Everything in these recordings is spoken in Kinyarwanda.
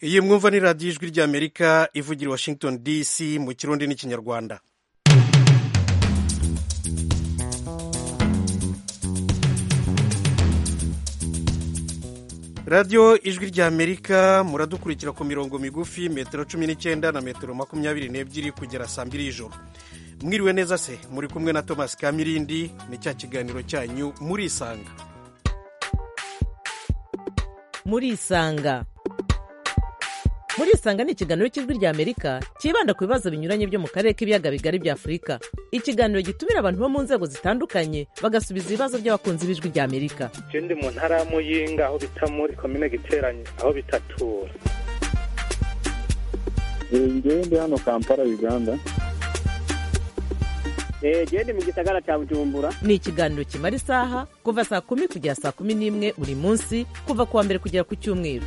iyi mwumva ni radiyo ijwi ry'amerika ivugira washington dc mu kirundi n'ikinyarwanda radiyo ijwi ry'amerika muradukurikira ku mirongo migufi metero cumi n'icyenda na metero makumyabiri n'ebyiri kugera saa mbiri y'ijoro mwiriwe neza se muri kumwe na thomas kamirindi ni cya kiganiro cyanyu muri isanga muri isanga muri isanga ni ikiganiro cy'ijwi ry'amerika cyibanda ku bibazo binyuranye byo mu karere k'ibiyaga bigari bya afurika ikiganiro gitumira abantu bo mu nzego zitandukanye bagasubiza ibibazo by'abakunzi b'ijwi ry'amerika ndi mu ntara ya muyinga aho bita muri komine giteranye aho bitatura njyewe ndi hano kampala uganda genda mu gisagara cya bujumbura ni ikiganiro kimara isaha kuva saa kumi kugera saa kumi n'imwe buri munsi kuva ku wa mbere kugera ku cyumweru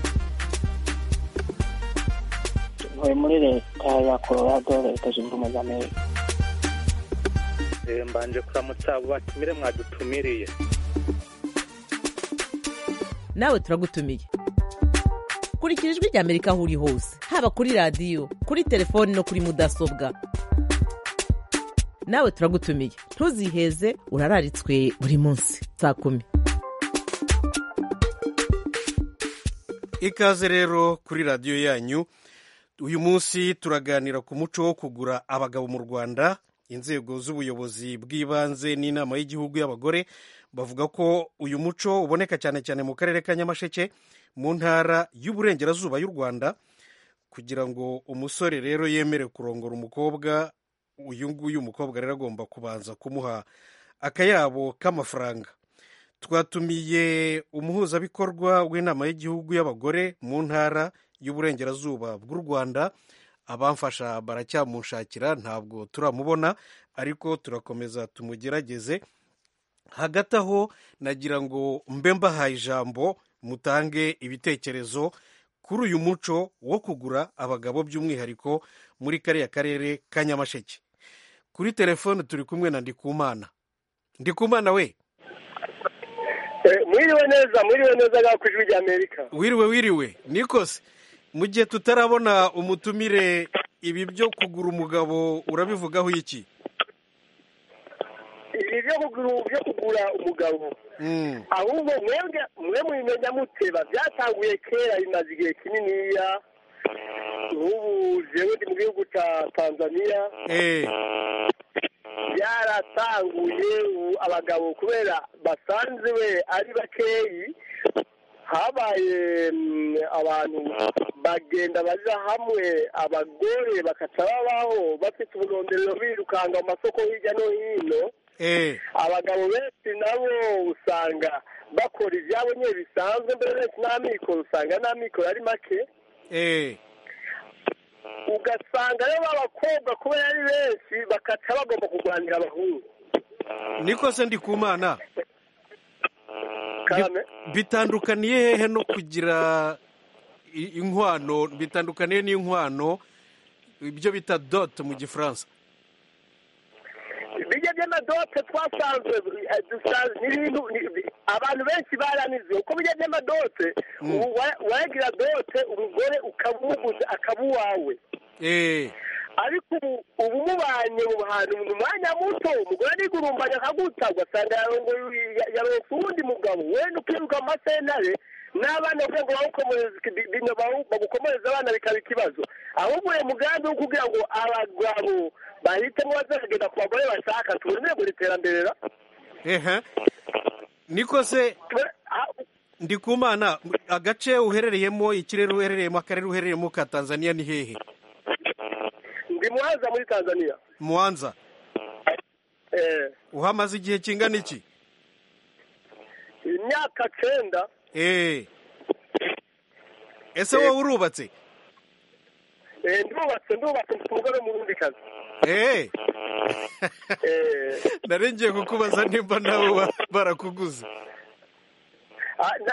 ntuye muri leta ya colorado leta zunze ubumwe za amerika mbanje kuramutsa abo batumire mwadutumiriye nawe turagutumiye kurikira ijwi ry'amerika aho uri hose haba kuri radiyo kuri telefoni no kuri mudasobwa nawe turagutumiye ntuziheze urararitswe buri munsi saa kumi ikaze rero kuri radiyo yanyu uyu munsi turaganira ku muco wo kugura abagabo mu rwanda inzego z'ubuyobozi bw'ibanze n'inama y'igihugu y'abagore bavuga ko uyu muco uboneka cyane cyane mu karere ka nyamasheke mu ntara y'uburengerazuba y'u rwanda kugira ngo umusore rero yemere kurongora umukobwa uyu nguyu umukobwa rero agomba kubanza kumuha akayabo k'amafaranga twatumiye umuhuzabikorwa w'inama y'igihugu y'abagore mu ntara y'uburengerazuba bw'u rwanda abamfasha baracyamushakira ntabwo turamubona ariko turakomeza tumugerageze hagati aho nagira ngo mbe mbahaye ijambo mutange ibitekerezo kuri uyu muco wo kugura abagabo by'umwihariko muri kariya karere ka nyamasheke kuri telefone turi kumwe na ndikumana ndikumana we mwiriwe neza mwiriwe neza ngaho ku ijwi ry'amerika wiriwe wiriwe nikose mu gihe tutarabona umutumire ibi byo kugura umugabo urabivugaho iki ibi byo kugura umugabo ahubwo mwe mwimenya muteba byatanguye kera bimaze igihe kininiya nk'ubu jewe ndi mu gihugu cya tanzania byaratanguye abagabo kubera basanze we ari bakeyi habaye abantu bagenda baja hamwe abagore bakaca babaho bafite uburondorero birukanga mu masoko hirya no hino abagabo benshi nabo usanga bakora ibyabo nyine bisanzwe mbere benshi n'amikoro usanga n'amikoro ari make ugasanga rero abakobwa kubera ari benshi bakaca bagomba kurwanira abahungu niko se ndi ku mana bitandukaniye hehe no kugira inkwano bitandukaniye n'inkwano ibyo bita dote mu gifaransa bijya by'amadote twasanzwe abantu benshi baranize uko bijya by'amadote wagira dote umugore ukabuguza akaba uwawe ariko ubu mubanye mu hantu mu mwanya muto umugore arigurumbanya akaguta ugasanga yaronse uwundi mugabo wenda ukiruka mu masenare n'abana kugira ngo bagukomereze abana bikaba ikibazo ahubwo uyu mugambi wo kugira ngo abagabo bahitemo bazagenda ku bagore bashaka tubonere mu iterambere ra niko se ndi ku mana agace uherereyemo ikirere uherereyemo akarere uherereyemo ka tanzania ni hehe ndi muhanza muri tanzania muhanza uhamaze igihe kingana iki imyaka cyenda ese wowe urubatse ndubatse ndubatse mfite umugore w'umurundikazi narengeye kukubaza nimba nawe barakuguze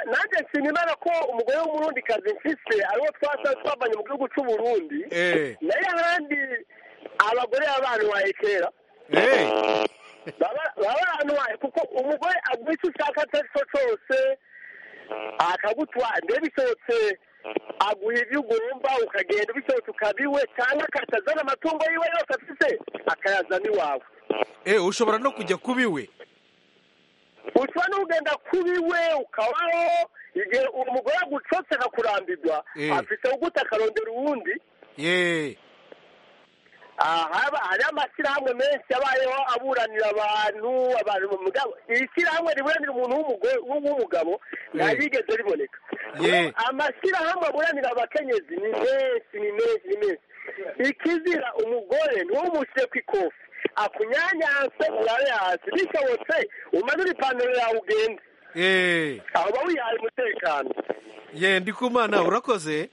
nanjye nshimimana ko umugore w'umurundikazi mfise ariwo twasa twavanye mu gihugu cy'u Burundi nayo ahandi abagore baba baranwaye kera baba baranwaye kuko umugore aguha icyo ushaka icyo ari cyo cyose akagutwara mbere bisohotse aguha ibyo ugomba ukagenda ubishobotse ukabiwe cyangwa akatazana amatungo yiwe yose afite akayazana iwawe eh ushobora no kujya kubiwe ushobora no kugenda kubiwe ukabaho igihe umugore agucotse akakurambirwa Eh. afite ugute akarondera uwundi ye ahaba hari amashyirahamwe menshi yabayeho aburanira abantu abantu mu mugabo ishyirahamwe riburanira umuntu w'umugore w'umugabo ntarigeze riboneka ye amashyirahamwe aburanira abakenyezi ni menshi ni menshi ni menshi ikizira umugore niwo umushyire ku ikofi akunyanyanse urabe hasi bishobotse umanure ipantaro yawe ugende ye aho uba wihaye umutekano ye ndikumana urakoze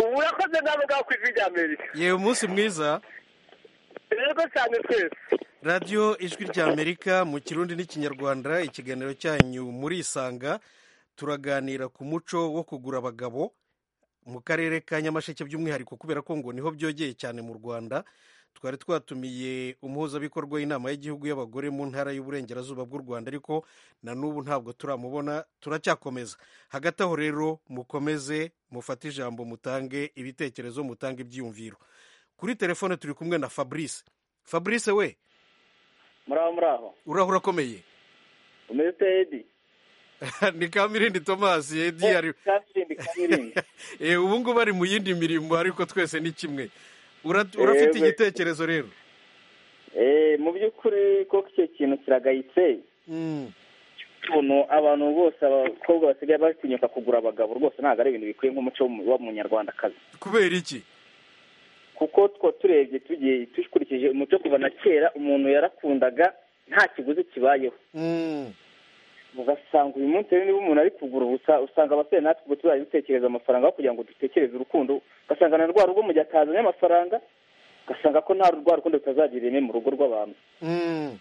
ubu urakoze nawe ngaho ku ijwi rya amerika ye umunsi mwiza rero cyane twese radiyo ijwi ry'amerika mu kirundi n'ikinyarwanda ikiganiro cyanyu murisanga turaganira ku muco wo kugura abagabo mu karere ka nyamasheke by'umwihariko kubera ko ngo niho byogeye cyane mu rwanda twari twatumiye umuhuzabikorwa w'inama y'igihugu y'abagore mu ntara y'uburengerazuba bw'u rwanda ariko na n'ubu ntabwo turamubona turacyakomeza hagati aho rero mukomeze mufate ijambo mutange ibitekerezo mutange ibyiyumviro kuri telefone turi kumwe na fabrice fabrice we muraho muraho uraho urakomeye umeze edi ni kamirindi tomasi yedi ari kamirindi kamirindi Eh, ubu ngubu ari mu yindi mirimo ariko twese ni kimwe Ura- urafite Yego. igitekerezo rero Eh, mu by'ukuri koko icyo kintu kiragayitse Mm, ukuntu abantu bose abakobwa basigaye batinyuka kugura abagabo rwose ntabwo ari ibintu bikwiye nk'umuco w'umu- w'umunyarwandakazi kubera iki kuko two turebye tugiye dukurikije umuco kuva na kera umuntu yarakundaga nta kiguzi kibayeho Mm, ugasanga uyu munsi rero niba umuntu ari kugura ubusa usanga abasore natwe ubu tuzajya dutekereza amafaranga aho kugira ngo dutekereze urukundo ugasanga na rwa rugo mu gihe atazanye amafaranga ugasanga ko nta rwa rukundo rutazagira ireme mu rugo rw'abantu mm,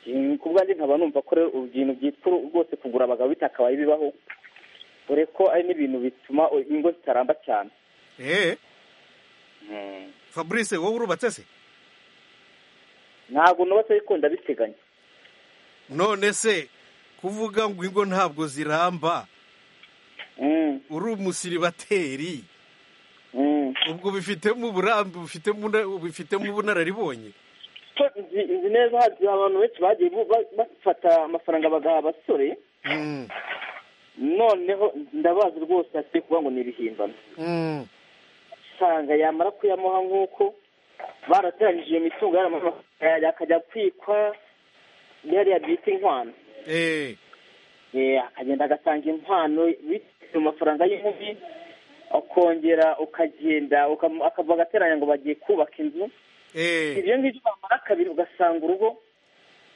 Mm, ku bwanjye nkaba numva ko rero ibintu byitwa rwose kugura abagabo bitakabaye bibaho dore ko ari n'ibintu bituma ingo zitaramba cyane eh Mm. fabrice wowe urubatse se ntabwo nubatse ariko ndabiteganya none se kuvuga ngo ingo ntabwo ziramba Mm, uri umusiribateri mm. ubwo bifitemo uburambe bufitemo una- bufitemo ubunararibonye So, nzi nzi neza hari abantu benshi bagiye bu- ba- bafata amafaranga bagaha abasore Mm, noneho ndabazi rwose hakwiye kuvuga ngo ni ibihimbano mm, usanga yamara kuyamuha nk'uko barateranyije iyo mitungo yaramuha akajya kwikwa yariya bita inkwano eh Eh, akagenda agatanga impano bitewe mu mafaranga y'inkubi akongera ukagenda ukam- akava agateranya ngo bagiye kubaka inzu eh ibyo ngibyo bamara kabiri ugasanga urugo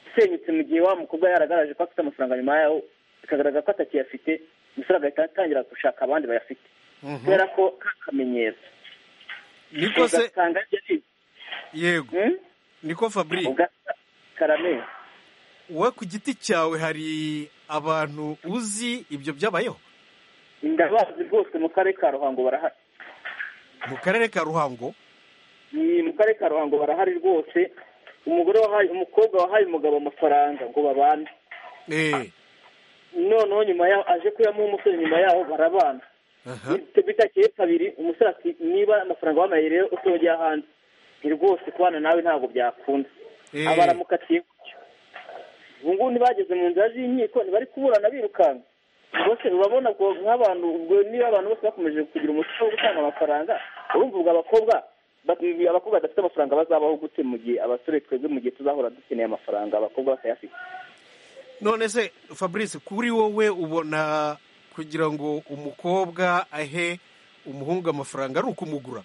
usenyutse mu gihe wa mukobwa yaragaragaje ko afite amafaranga nyuma yaho bikagaragara ko atakiyafite umusore agahita atangira gushaka abandi bayafite mhm. kubera ko kakamenyero niko se ugasanga ari yego niko fabrice ugakarame wowe ku giti cyawe hari abantu uzi ibyo byabayeho ndabazi rwose mu karere ka ruhango barahari mu karere ka ruhango ni mu karere ka ruhango barahari rwose umugore wahaye umukobwa wahaye umugabo amafaranga ngo babane eh noneho nyuma yaho aje kuyamuha umusore nyuma yaho barabana aha bitakeye kabiri umusore ati niba amafaranga wamaye rero utojya hanze ni rwose kubana nawe ntabwo byakunda Eh. aba aramukatiye gutyo ubu ngubu ntibageze mu nzira z'inkiko ntibari kuburana birukanka bose urabona ko nk'abantu ubwo niba abantu bose bakomeje kugira umuco wo gutanga amafaranga urumva ubwo abakobwa ba- abakobwa badafite amafaranga bazabaho gute mu gihe abasore twebwe mu gihe tuzahora dukeneye amafaranga abakobwa batayafite none se fabrice kuri wowe ubona kugira ngo umukobwa ahe umuhungu amafaranga ari ukumugura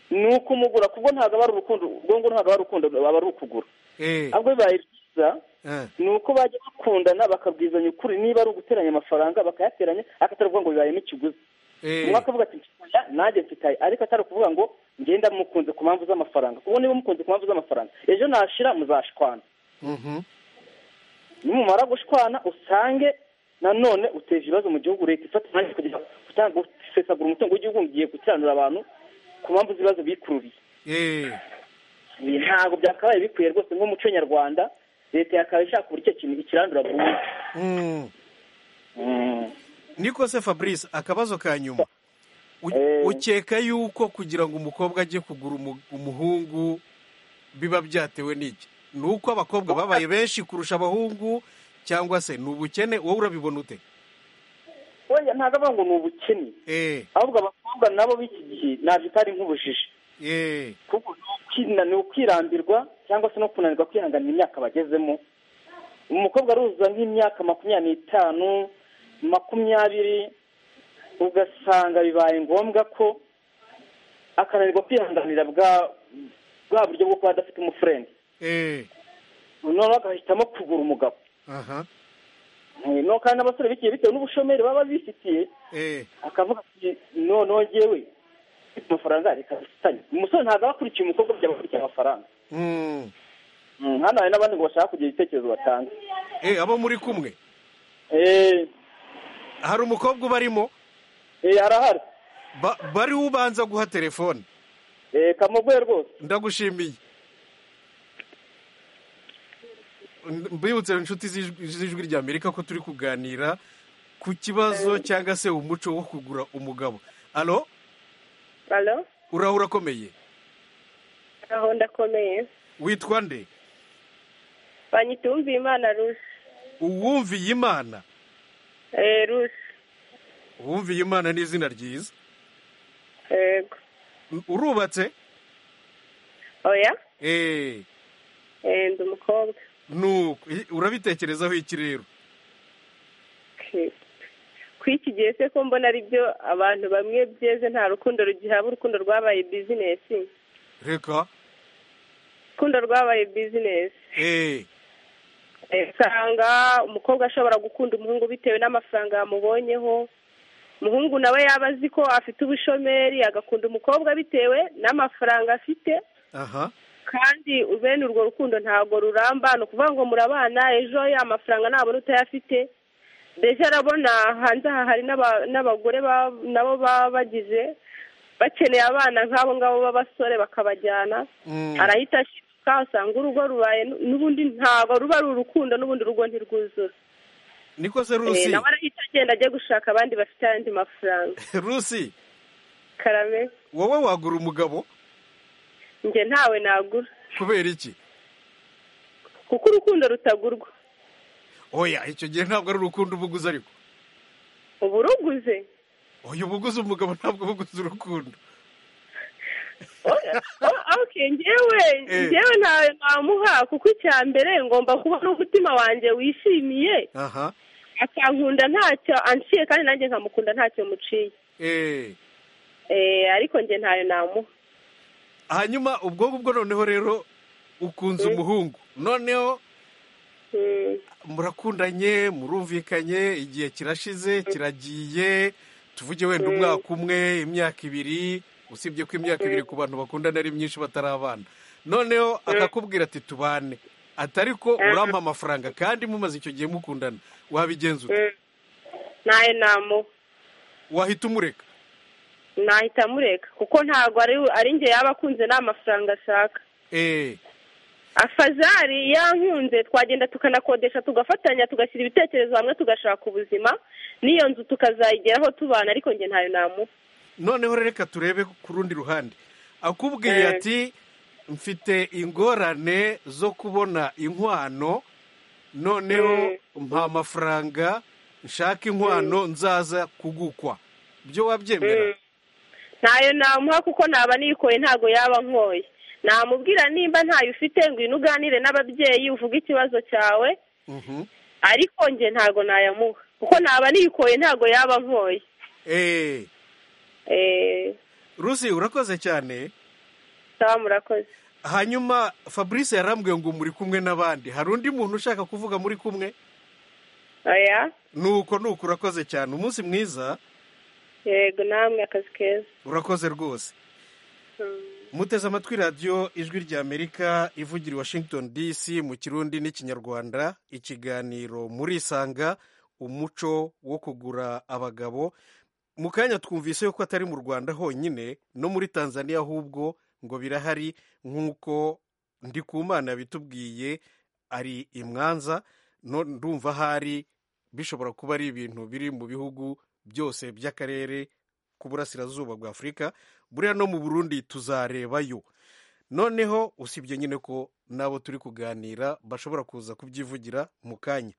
ni ukumugura kuko ntabwo aba ari urukundo ubwo ngo ntabwo aba ari urukundo aba ari ukugura eh ahubwo bibaye byiza eh, ni uko bajya bakundana bakabwizanya ukuri niba ari uguteranya amafaranga bakayateranya akataruvuga ngo bibayemo ikiguzi eh umwe akavuga ati mfitaya nanjye mfitaye ariko atari ukuvuga ngo ngenda mukunze ku mpamvu z'amafaranga ubu niba mukunze ku mpamvu z'amafaranga ejo nashira muzashwana mhm. nimumara gushwana usange nanone uteje ibibazo mu gihugu leta ifata umwanya kugira ngo gutanga gusesagura umutungo w'igihugu ngiye gukiranura abantu ku mpamvu z'ibibazo bikururiye eh Ibi ntabwo byakabaye bikwiye rwose nk'umuco nyarwanda leta yakabaye ishaka uburyo icyo kintu ikirandura burundu mm. niko se fabrice akabazo ka nyuma ukeka yuko kugira ngo umukobwa ajye kugura umuhungu biba byatewe n'iki ni uko abakobwa babaye benshi kurusha abahungu cyangwa se ni ubukene wowe urabibona ute wenda ntabwo avuga ngo ni ubukene ahubwo abakobwa nabo b'iki gihe ntabwo itari nk'ubujiji kuko ni ukwirambirwa cyangwa se no kunanirwa kwihanganira imyaka bagezemo umukobwa aruzuza nk'imyaka makumyabiri n'itanu makumyabiri ugasanga bibaye ngombwa ko akananirwa kwihanganira bwa buryo bwo kuba adafite umufurendi noneho agahitamo kugura umugabo noneho kandi n'abasore bikeye bitewe n'ubushomeri baba bifitiye akavuga ati noneho ngewe ufite amafaranga reka dufitanye umusore ntabwo aba akurikiye umukobwa byaba akurikiye amafaranga hano hari n'abandi ngo bashaka kugira ibitekerezo batanga abo muri kumwe hari umukobwa ubarimo harahari bari ubanza guha telefone kamuguhe rwose ndagushimiye mbibutse inshuti z'ijwi rya amerika ko turi kuganira ku kibazo cyangwa se umuco wo kugura umugabo alo uraho urakomeye aho ndakomeye witwa nde banyita uwumviye imana rushe uwumviye imana rushe uwumviye imana ni izina ryiza yego urubatse oya eee ndi umukobwa nuko urabitekerezaho iki rero kuri iki gihe se ko mbona ari byo abantu bamwe byeze nta rukundo rugihaba urukundo rwabaye bizinesi reka urukundo rwabaye bizinesi usanga umukobwa ashobora gukunda umuhungu bitewe n'amafaranga yamubonyeho umuhungu nawe yaba azi ko afite ubushomeri agakunda umukobwa bitewe n'amafaranga afite kandi bene urwo rukundo ntabwo ruramba ni ukuvuga ngo murabana ejo amafaranga ntabona utayafite mbese arabona hanze aha hari n'abagore nabo baba bagize bakeneye abana nk'abo ngabo b'abasore bakabajyana arahita ashiduka usanga urugo rubaye n'ubundi ntabwo ruba ari urukundo n'ubundi urugo ntirwuzura niko se rusi nawe arahita agenda ajya gushaka abandi bafite ayandi mafaranga rusi karame wowe wagura umugabo njye ntawe nagura kubera iki kuko urukundo rutagurwa oya icyo gihe ntabwo ari urukundo uba uguze ariko uba uruguze oya uba uguze umugabo ntabwo uba uguze urukundo ngewe ngewe ntawe namuha kuko icya mbere ngomba kubona umutima wanjye wishimiye akankunda ntacyo anciye kandi nanjye nkamukunda ntacyo muciye ariko njye ntayo namuha hanyuma ubwo ngubwo noneho rero ukunze umuhungu noneho murakundanye murumvikanye igihe kirashize kiragiye tuvuge wenda umwaka umwe imyaka ibiri usibye ko imyaka ibiri ku bantu bakundana ari myinshi batarabana noneho akakubwira ati tubane atari ko urampa amafaranga kandi mumaze icyo gihe mukundana wabigenza ute ntayo namuha wahita umureka nahita amureka kuko ntabwo ari njye yaba akunze nta mafaranga ashaka afazari yankunze twagenda tukanakodesha tugafatanya tugashyira ibitekerezo hamwe tugashaka ubuzima n'iyo nzu tukazayigeraho tubana ariko njye ntayo namuha noneho reka turebe ku rundi ruhande akubwiye ati mfite ingorane zo kubona inkwano noneho mpa amafaranga nshaka inkwano nzaza kugukwa ibyo wabyemera ntayo namuha kuko naba nikoye ntabwo yaba nkoye namubwira nimba ntayo ufite ngo uyu uganire n'ababyeyi uvuge ikibazo cyawe ariko njye ntabwo nayamuha kuko naba nikoye ntabwo yaba nkoye rusi urakoze cyane murakoze hanyuma fabrice yarambwiye ngo muri kumwe n'abandi hari undi muntu ushaka kuvuga muri kumwe nuko nuko urakoze cyane umunsi mwiza yego namwe akazi keza urakoze rwose muteze amatwi radiyo ijwi rya amerika ivugira i washington dc mu kirundi n'ikinyarwanda ikiganiro murisanga umuco wo kugura abagabo mu kanya twumvise ko atari mu rwanda honyine no muri tanzania ahubwo ngo birahari nk'uko ndikumana yabitubwiye ari imwanza ndumva ahari bishobora kuba ari ibintu biri mu bihugu byose by'akarere k'uburasirazuba bwa afurika buriya no mu burundi tuzarebayo noneho usibye nyine ko n'abo turi kuganira bashobora kuza kubyivugira mu kanya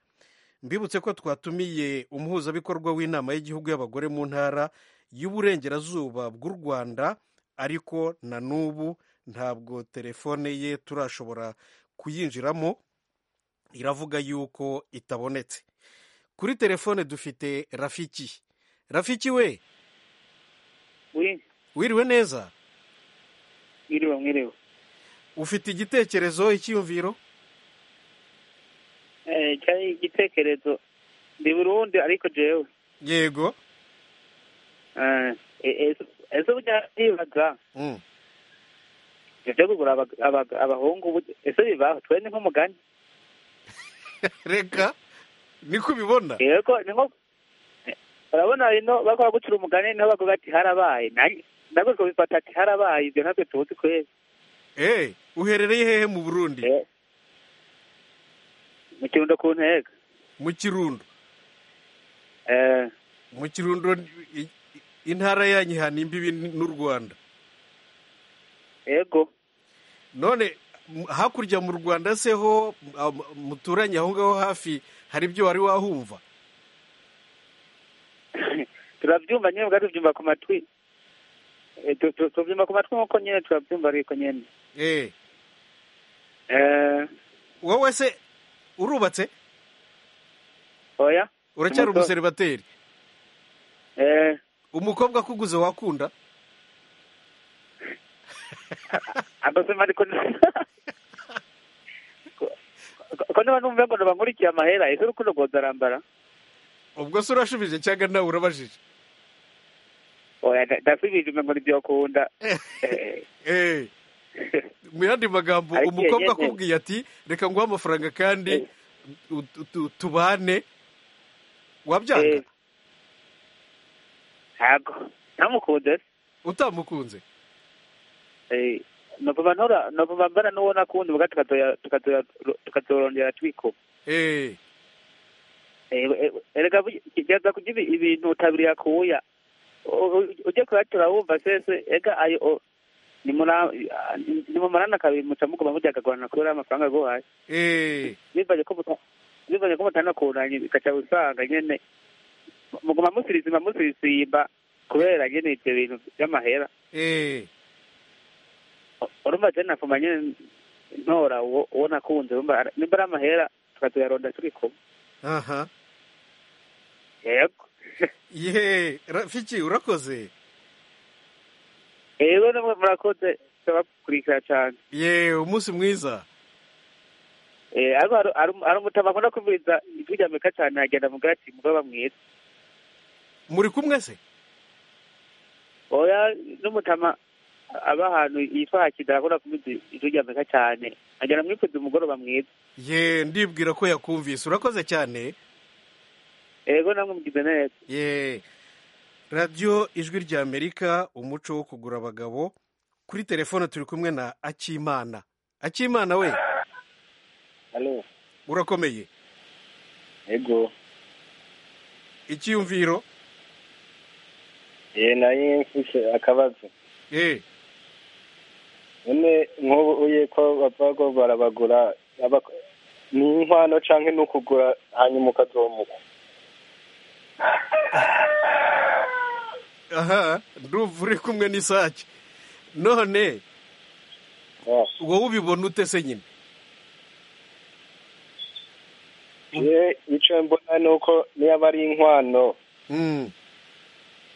mbibutse ko twatumiye umuhuzabikorwa w'inama y'igihugu y'abagore mu ntara y'uburengerazuba bw'u rwanda ariko na n'ubu ntabwo telefone ye turashobora kuyinjiramo iravuga yuko itabonetse kuri telefone dufite rafiki rafiki we wiriwe neza mwiriwe mwiriwe ufite igitekerezo icyiyumviro cyari igitekerezo ndi burundu ariko jewe yego ese burya ndibaza ibyo kugura abahungu ese bibaho twe ni nk'umugani reka niko ubibona yego ni nko urabona ino bakora gucura umugani niho bavuga ati harabaye nabwo kubifata ati harabaye ibyo ntabwo tubuzi kwezi eh uherereye hehe mu burundi mu kirundo ku ntego mu kirundo mu kirundo intara yanyu ihana imbibi n'u rwanda yego none hakurya mu rwanda se ho muturanye aho ngaho hafi hari ibyo wari wahumva turabyumva nyine ubwo tubyumva ku matwi tubyumva ku matwi nk'uko nyine turabyumva ariko nyine wowe se urubatse oya uracyari umuseribateri umukobwa akuguze wakunda agasema ariko ko niba numva ngo nabamurikiye amahera ese urukundo rwoza arambara ubwo se urashubije cyangwa nawe urabajije oya ndasubije ngo nibyo akunda mu yandi magambo Ariko umukobwa yegeze. akubwiye ati reka nguhe amafaranga kandi tu- tu- tubane wabyanga ntabwo ntamukunze se utamukunze Eh, novuba ntora novuba mbana n'uwo nakundi ubwa tukazoya- tukazoya- tukazorongera twikuba Eh, Eh, eh, erega burya- gerageza kugira ibi- ibintu utabiriye akuya U- u- ujye kuyatura wumva sese ega ayo o- nimura- ah, nimumarana kabiri muca muguma mujya akagorana kubera amafaranga aguhaye eh, bivanye ko muta- bivanye ko mutanakuranye bigaca usanga nyene muguma musirizima musirisimba kubera nyene ivyo bintu vy'amahera eh. urumva je nafuma nyene ntora uwo uwo nakunze urumva ara- nimba ari amahera tukazoyaronda turi kumwe aha yego ye rafiki urakoze ewe namwe murakoze ndabakurikira cane ye umunsi mwiza Eh, ariko hari- hari- hari umutama akunda kumviriza ijwi rya meka cane agenda mugira ati mugaba mwiza muri kumwe se oya n'umutama aba ahantu yitwa hakidara akunda kumviriza ijwi rya meka cane agenda mwipfuza umugoroba mwiza ye ndibwira ko yakumvise urakoze cyane ego namwe mugize neza ye radiyo ijwi ry'amerika umuco wo kugura abagabo kuri telefone turi kumwe na akimana akimana we Halo, urakomeye ego. icyiyumviro Eh naye mfise akabazo. ye None nk'ubu uye ko bava ko barabagura abak- ni inkwano canke ni ukugura hanyuma ukazomuka. aha ndumva uri kumwe n'isake none Ah, wowe ubibona ute se nyine Je ico mbona nuko niba ari inkwano Mm,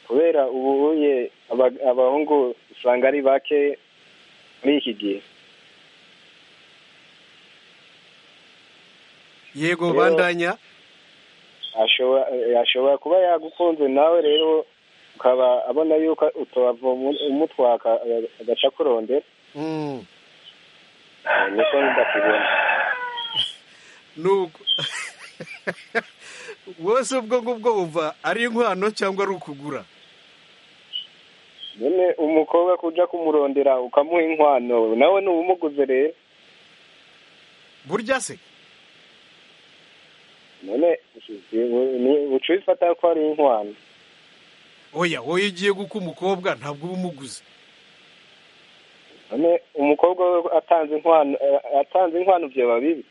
kubera ubu uye aba- abahungu usanga ari bake muri iki gihe. yego Rero- bandanya ashobora ashobora kuba yagukunze nawe rero ukaba abona yuko utava umutwaka agaca kurondera Mm. niko ndakubona nuko wese ubwo ngubwo wumva ari inkwano cyangwa ari ukugura nyine umukobwa kuja kumurondera ukamuha inkwano nawe ni ubumuguze rero burya se none uca ubifata ko ari inkwano oya wowe ugiye guka umukobwa ntabwo uba umuguze none umukobwa we atanze inkwano atanze inkwano byaba bibi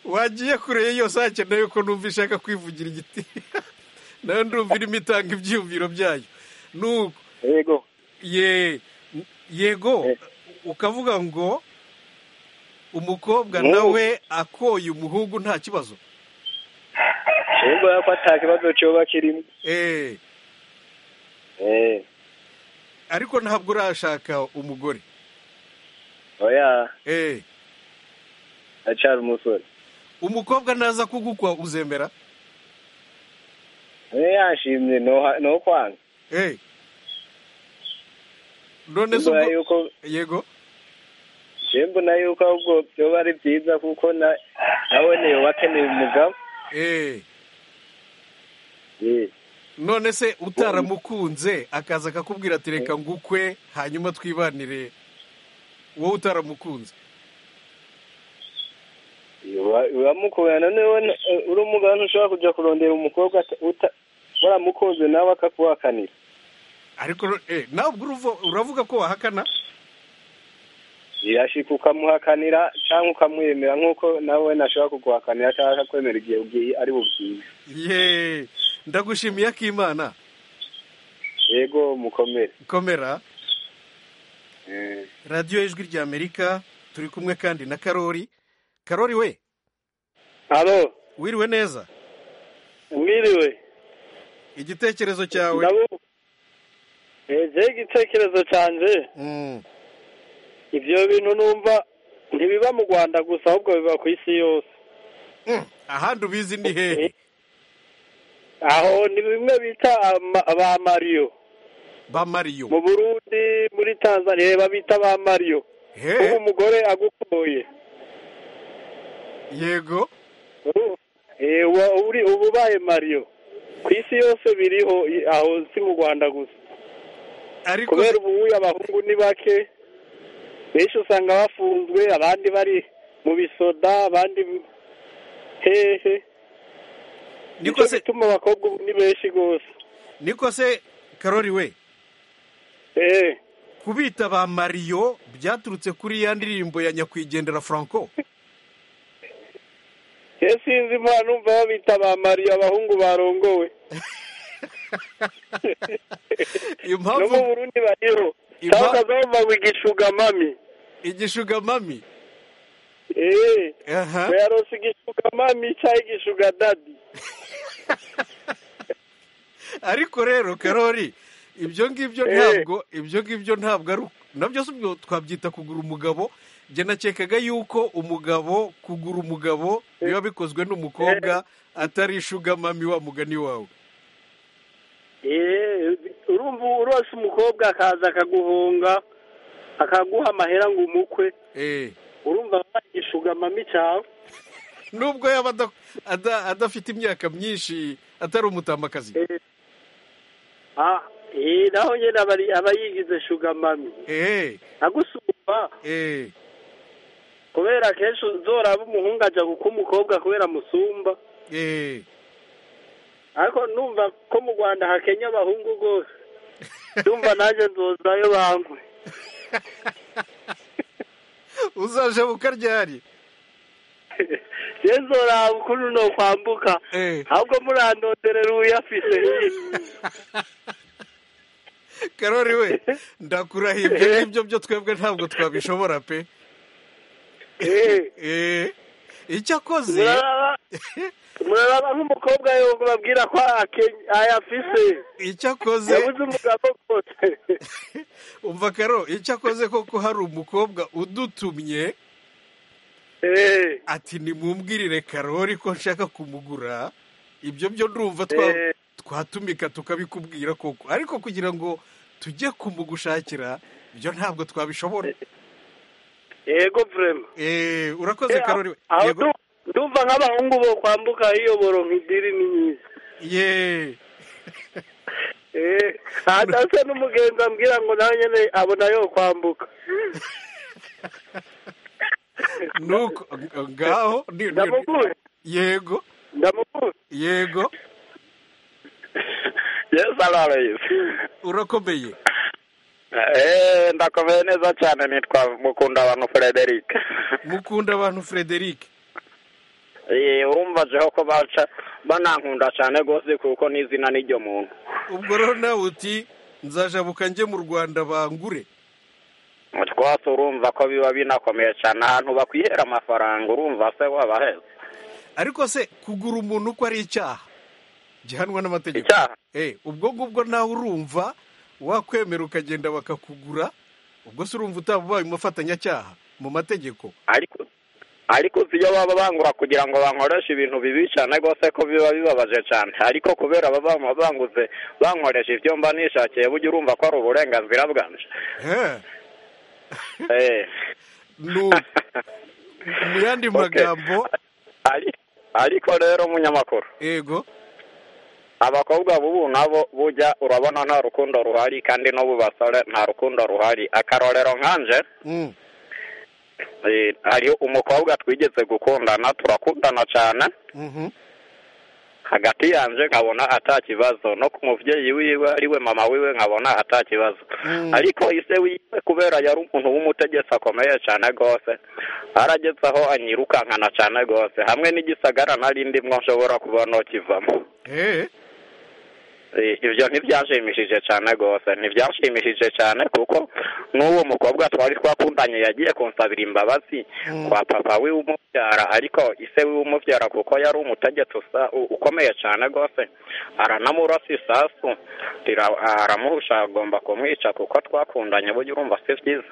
wagiye kure yose hakenewe ko numva ishaka kwivugira igiti nawe ndumva irimo itanga ibyiyumviro byayo nuko yego ye yego ukavuga ngo umukobwa nawe akoye umuhungu nta kibazo ahubwo ko nta kibazo cyoba kirimo eee ariko ntabwo urashaka umugore oya eee acara umusore umukobwa naza kugukwa uzemera niba yashimye ni ukwanga eee none se mbona ubwo yuko yego mbona yuko ahubwo byoba ari byiza kuko na- nawe niyo wakeneye umugabo eee Ye. none se utaramukunze akaza akakubwira ati reka ngukwe hanyuma twibanire wowe utaramukunze Ura- uramukunda none wowe na- uri umugabo ntushobora kujya kurondera umukobwa ata- uta- waramukunze nawe akakuhakanira ariko eh, nawe ubwo uruvo- uravuga ko wahakana yashika ukamuhakanira cyangwa ukamwemera nk'uko nawe nashobora kuguhakanira cyangwa akakwemera igihe ugiye ari bubwiye ye ndagushimiye akimana yego mukomere komera Eh, radiyo ijwi rya amerika turi kumwe kandi na karori karori we alo wiriwe neza mwiriwe igitekerezo cyawe nabo eee igitekerezo cyanjye Mm, ibyo bintu numva ntibiba mu rwanda gusa ahubwo biba ku isi yose mm, ahandi ubizi ni hehe aho ni bimwe bita ama- ba mariyo ba mariyo mu burundi muri tanzania babita ba mariyo kuko he umugore agukoye yego Eh, wa- uri uba ubaye mariyo ku isi yose biriho i- aho si mu rwanda gusa ariko kubera ubu abahungu ni bake benshi usanga bafunzwe abandi bari mu bisoda abandi hehe niko se bituma abakobwa ubu ni benshi rwose niko se karori we eee kubita ba mariyo byaturutse kuri ya ndirimbo ya nyakwigendera franco sinzi impano numva babita ba mariyo abahungu barongowe no mu impamvu burundi bariho Impa- cyangwa bava ngo igishugamami igishugamami eee aha bayarose igishugamami cyangwa igishugadadi ariko rero karori ibyo ngibyo Eh. ntabwo ibyo ngibyo ntabwo ari nabyo si ubwo twabyita kugura umugabo njye nakekaga yuko umugabo kugura umugabo biba bikozwe n'umukobwa atari ishugamami wa mugani wawe eee urumva urose umukobwa akaza akaguhunga akaguha amahera ngo umukwe Eh, urumva igishugamami cyawe nubwo yaba ada- ada- adafite imyaka myinshi atari umutamakazi ah eee naho nyine abari- aba yigize shugamami eee agusumba eee kubera akenshi uzoraba umuhungu ajya guka umukobwa kubera amusumba eee ariko numva ko mu rwanda hakenya abahungu rwose numva nanjye nzozayo bankwe uzaje bukaryari rero nzoraba ukuntu nokwambuka Eh. ahubwo murandonderera uyafite karori we ndakurahiye ibyo ngibyo byo twebwe ntabwo twabishobora pe Eh, eee icyo akoze muraraba muraraba nk'umukobwa yumva babwira ko akenye- ayafise icyo akoze yabuze umugabo rwose umva karo icyo akoze koko hari umukobwa udutumye Eh, ati nimumwirire karori ko nshaka kumugura ibyo byo ndumva twa- eh. twatumika tukabikubwira koko ariko kugira ngo tujye kumugushakira ibyo ntabwo twabishobora yego vrema Eh, urakoze karori we. aho Yego. ndu- ndumva nk'abahungu bo kwambuka iyoboro nk'idiri ni myiza ye Eh, hadasa n'umugenzi ambwira ngo nawe nyine abona yo kwambuka nuko ngaho ni- ni- ndamuguye yego ndamuguye yego yesu aroroheza urakomeye eee ndakomeye neza cyane nitwa mukundabantu frederic mukunda abantu frederic eee wumvajeho ko baca banankunda cyane rwose kuko n'izina n'iryo muntu ubwo rero nawe uti nzajabuka njye mu rwanda bangure twose urumva ko biba binakomeye cyane ahantu bakwihera amafaranga urumva se wabaheze ariko se kugura umuntu uko ari icyaha gihanwa n'amategeko icyaha Eh, ubwo ngubwo nawe urumva wakwemera ukagenda bakakugura ubwo se urumva utaba ubaye umufatanyacyaha mu mategeko ariko ariko uzi iyo baba bangura kugira ngo bankoreshe ibintu bibi cyane rwose ko biba bibabaje cyane ariko kubera baba bama- banguze bankoresha ibyo mba nishakiye burya urumva ko ari uburenganzira bwanje Eh, Eh, nu- mu yandi magambo ari- ariko rero umunyamakuru yego abakobwa bubu nabo bujya urabona nta rukundo ruhari kandi n'ubu basore nta rukundo ruhari akarorero nkanje Mm, eh, hari umukobwa twigeze gukundana turakundana cyane mhm. hagati yanjye nkabona atakibazo no ku mubyeyi wiwe ariwe mama wiwe nkabona atakibazo ariko ise wiwe kubera yari umuntu w'umutegetsi akomeye cyane rwose arageze aho anyirukankana cyane rwose hamwe n'igisagara nari ndimo nshobora kubona kivamo Eh, Eh, ibyo ntibyashimishije cyane rwose ntibyashimishije cyane kuko n'uwo mukobwa twari twakundanye yagiye kunsabira imbabazi kwa papa we umubyara ariko ise we umubyara kuko yari umutegetsi usa- u- ukomeye cyane rwose aranamurasa isasu rira- aramuhusha agomba kumwica kuko twakundanye burya urumva si byiza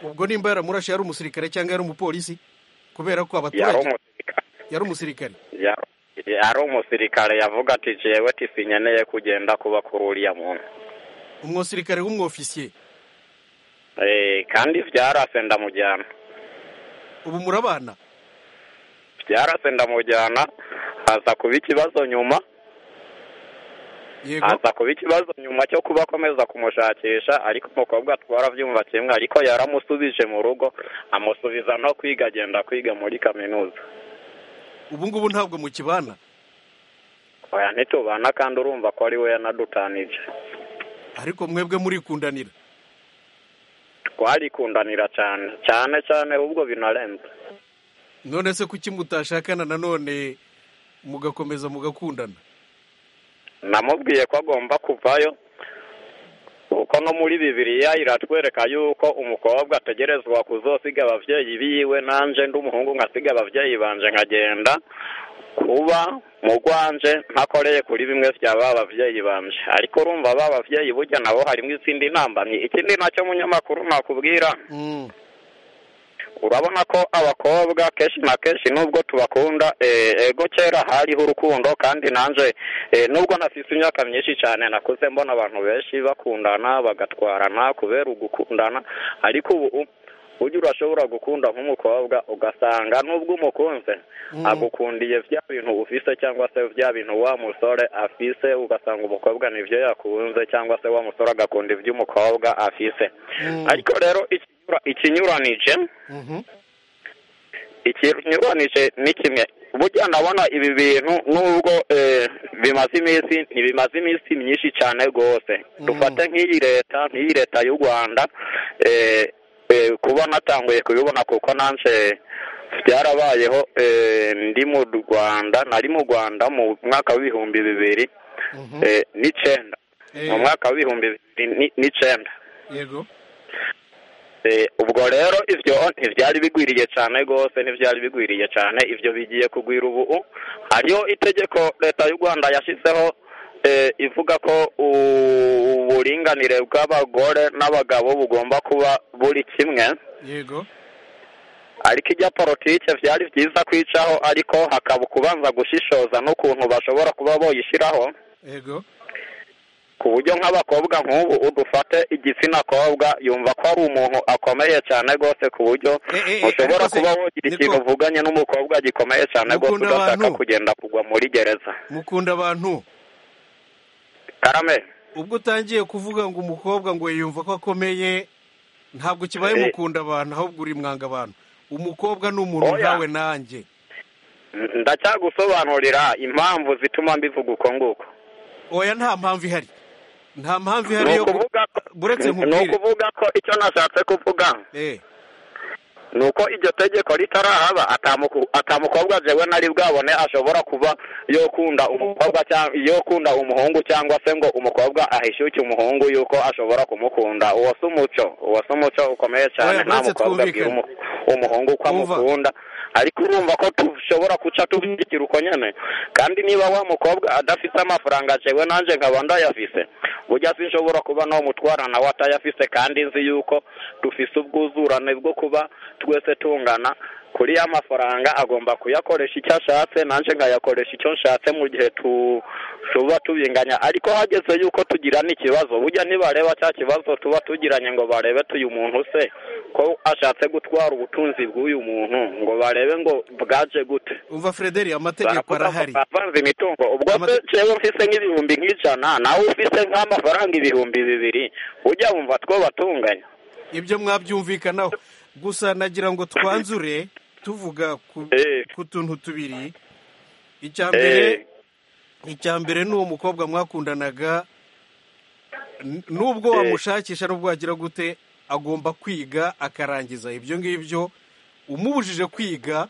ubwo nimba yaramurashe yari umusirikare cyangwa yari umupolisi kubera ko yari abaturage umusirikare yari umusirikare yari- yari umusirikare yavuga ati jewe tisinyeneye kugenda kuba kuri uriya muntu umusirikare w'umwofisiye Eh, kandi byarase ndamujyana ubu murabana byarase ndamujyana haza kuba ikibazo nyuma yego haza kuba ikibazo nyuma cyo kuba akomeza kumushakisha ariko umukobwa twarabyumva kimwe ariko yaramusubije mu rugo amusubiza no kwiga agenda kwiga muri kaminuza ubu ngubu ntabwo mukibana oya ntitubana kandi urumva ko ari we yanadutanije ariko mwebwe murikundanira twarikundanira cyane cyane cyane ahubwo binarenze none se kuki mutashakana nanone mugakomeza mugakundana namubwiye ko agomba kuvayo kuko no muri bibiliya iratwereka yuko umukobwa ategerezwa kuzosiga ababyeyi biwe nanjye ndi umuhungu nkasiga ababyeyi banje nkagenda kuba mu rwanje ntakoreye kuri bimwe bya ba babyeyi banje ariko urumva ba babyeyi burya nabo harimo izindi ntambamyi ikindi nacyo munyamakuru nakubwira Mm, urabona ko abakobwa kenshi na kenshi nubwo tubakunda eh, ego kera hariho urukundo kandi nanjye nubwo nafite imyaka myinshi cyane nakuze mbona abantu benshi bakundana bagatwarana kubera ugukundana ariko ubu u- ujya urashobora gukunda nk'umukobwa ugasanga nubwo umukunze Mm. agukundiye bya bintu ufise cyangwa se bya bintu wa musore afise ugasanga umukobwa nibyo yakunze cyangwa se wa musore agakunda iby'umukobwa afise mm, ariko rero ikinyura- ikinyuranije mhm. ikinyuranije ni kimwe burya ndabona ibi bintu nubwo eh, bimaze iminsi ntibimaze iminsi myinshi cyane rwose dufate nk'iyi leta nk'iyi leta y'u rwanda eh, eh, kuba natanguye kubibona kuko nanje byarabayeho eh, ndi mu rwanda nari mu rwanda mu mwaka w'ibihumbi bibiri Mhm. eh, n'icyenda Eh, mu mwaka w'ibihumbi bibiri ni- n'icyenda yego Eh, ubwo rero ibyo ntibyari bigwiriye cyane rwose ntibyari bigwiriye cyane ibyo bigiye kugwira ubu hariho itegeko leta y'u rwanda yashyizeho eh, ivuga ko u- uburinganire bw'abagore n'abagabo bugomba kuba buri kimwe yego ariko ijya politike byari byiza kwicaho ariko hakaba kubanza gushishoza n'ukuntu bashobora kuba boyishyiraho yego ku buryo nk'abakobwa nk'ubu udufate igitsina kobwa yumva ko ari umuntu akomeye cyane rwose ku buryo Eh, eh, eh, ushobora ariko se- kuba wogira niko- ikintu uvuganye n'umukobwa gikomeye cyane rwose Mukunda ugashaka abantu. kugenda kugwa muri gereza mukunda abantu karame ubwo utangiye kuvuga ngo umukobwa ngo yiyumva ko akomeye ntabwo kibaye Eh. mukunda abantu ahubwo uri mwanga abantu umukobwa ni umuntu Oya. nkawe nanjye ndacyagusobanurira impamvu zituma mbivuga uko nguko oya nta mpamvu ihari nta mpamvu ihari yo buretse ni nkubwire ukuvuga ko icyo nashatse kuvuga Eh. ni uko iryo tegeko ritarahaba atamuku- atamukobwa jewe nari bwabone ashobora kuba yokunda umukobwa cyangwa yokunda umuhungu cyangwa se ngo umukobwa ahishyuke umuhungu yuko ashobora kumukunda uwo si umuco uwo si umuco ukomeye cyane Oya, nta maze mukobwa abwira twumvikane. umu- umuhungu uko amukunda ariko urumva ko dushobora guca tubishyikira uko nyene kandi niba wa mukobwa adafite amafaranga jewe nanjye nkaba ndayafise burya sinshobora kuba no mutwara nawe atayafise kandi nzi yuko dufise ubwuzurane bwo kuba twese tungana kuri ya mafaranga agomba kuyakoresha icyo ashatse nanjye nkayakoresha icyo nshatse mu gihe tu- tuba tubinganya ariko hageze yuko tugirana ikibazo burya nibareba cya kibazo tuba tugiranye ngo barebe tuyu muntu se ko ashatse gutwara ubutunzi bw'uyu muntu ngo barebe ngo bwaje gute umva frederi amategeko Baravuga ngo arahari bavanze imitungo ubwo se jewe mfise nk'ibihumbi nk'ijana nawe ufise nk'amafaranga ibihumbi bibiri ujya wumva two batunganya ibyo mwabyumvikanaho gusa nagira ngo twanzure tuvuga ku ku tuntu tubiri icya mbere icya mbere ni uwo mukobwa mwakundanaga n- nubwo Eh. wamushakisha nubwo wagira gute agomba kwiga akarangiza ibyo ngibyo umubujije kwiga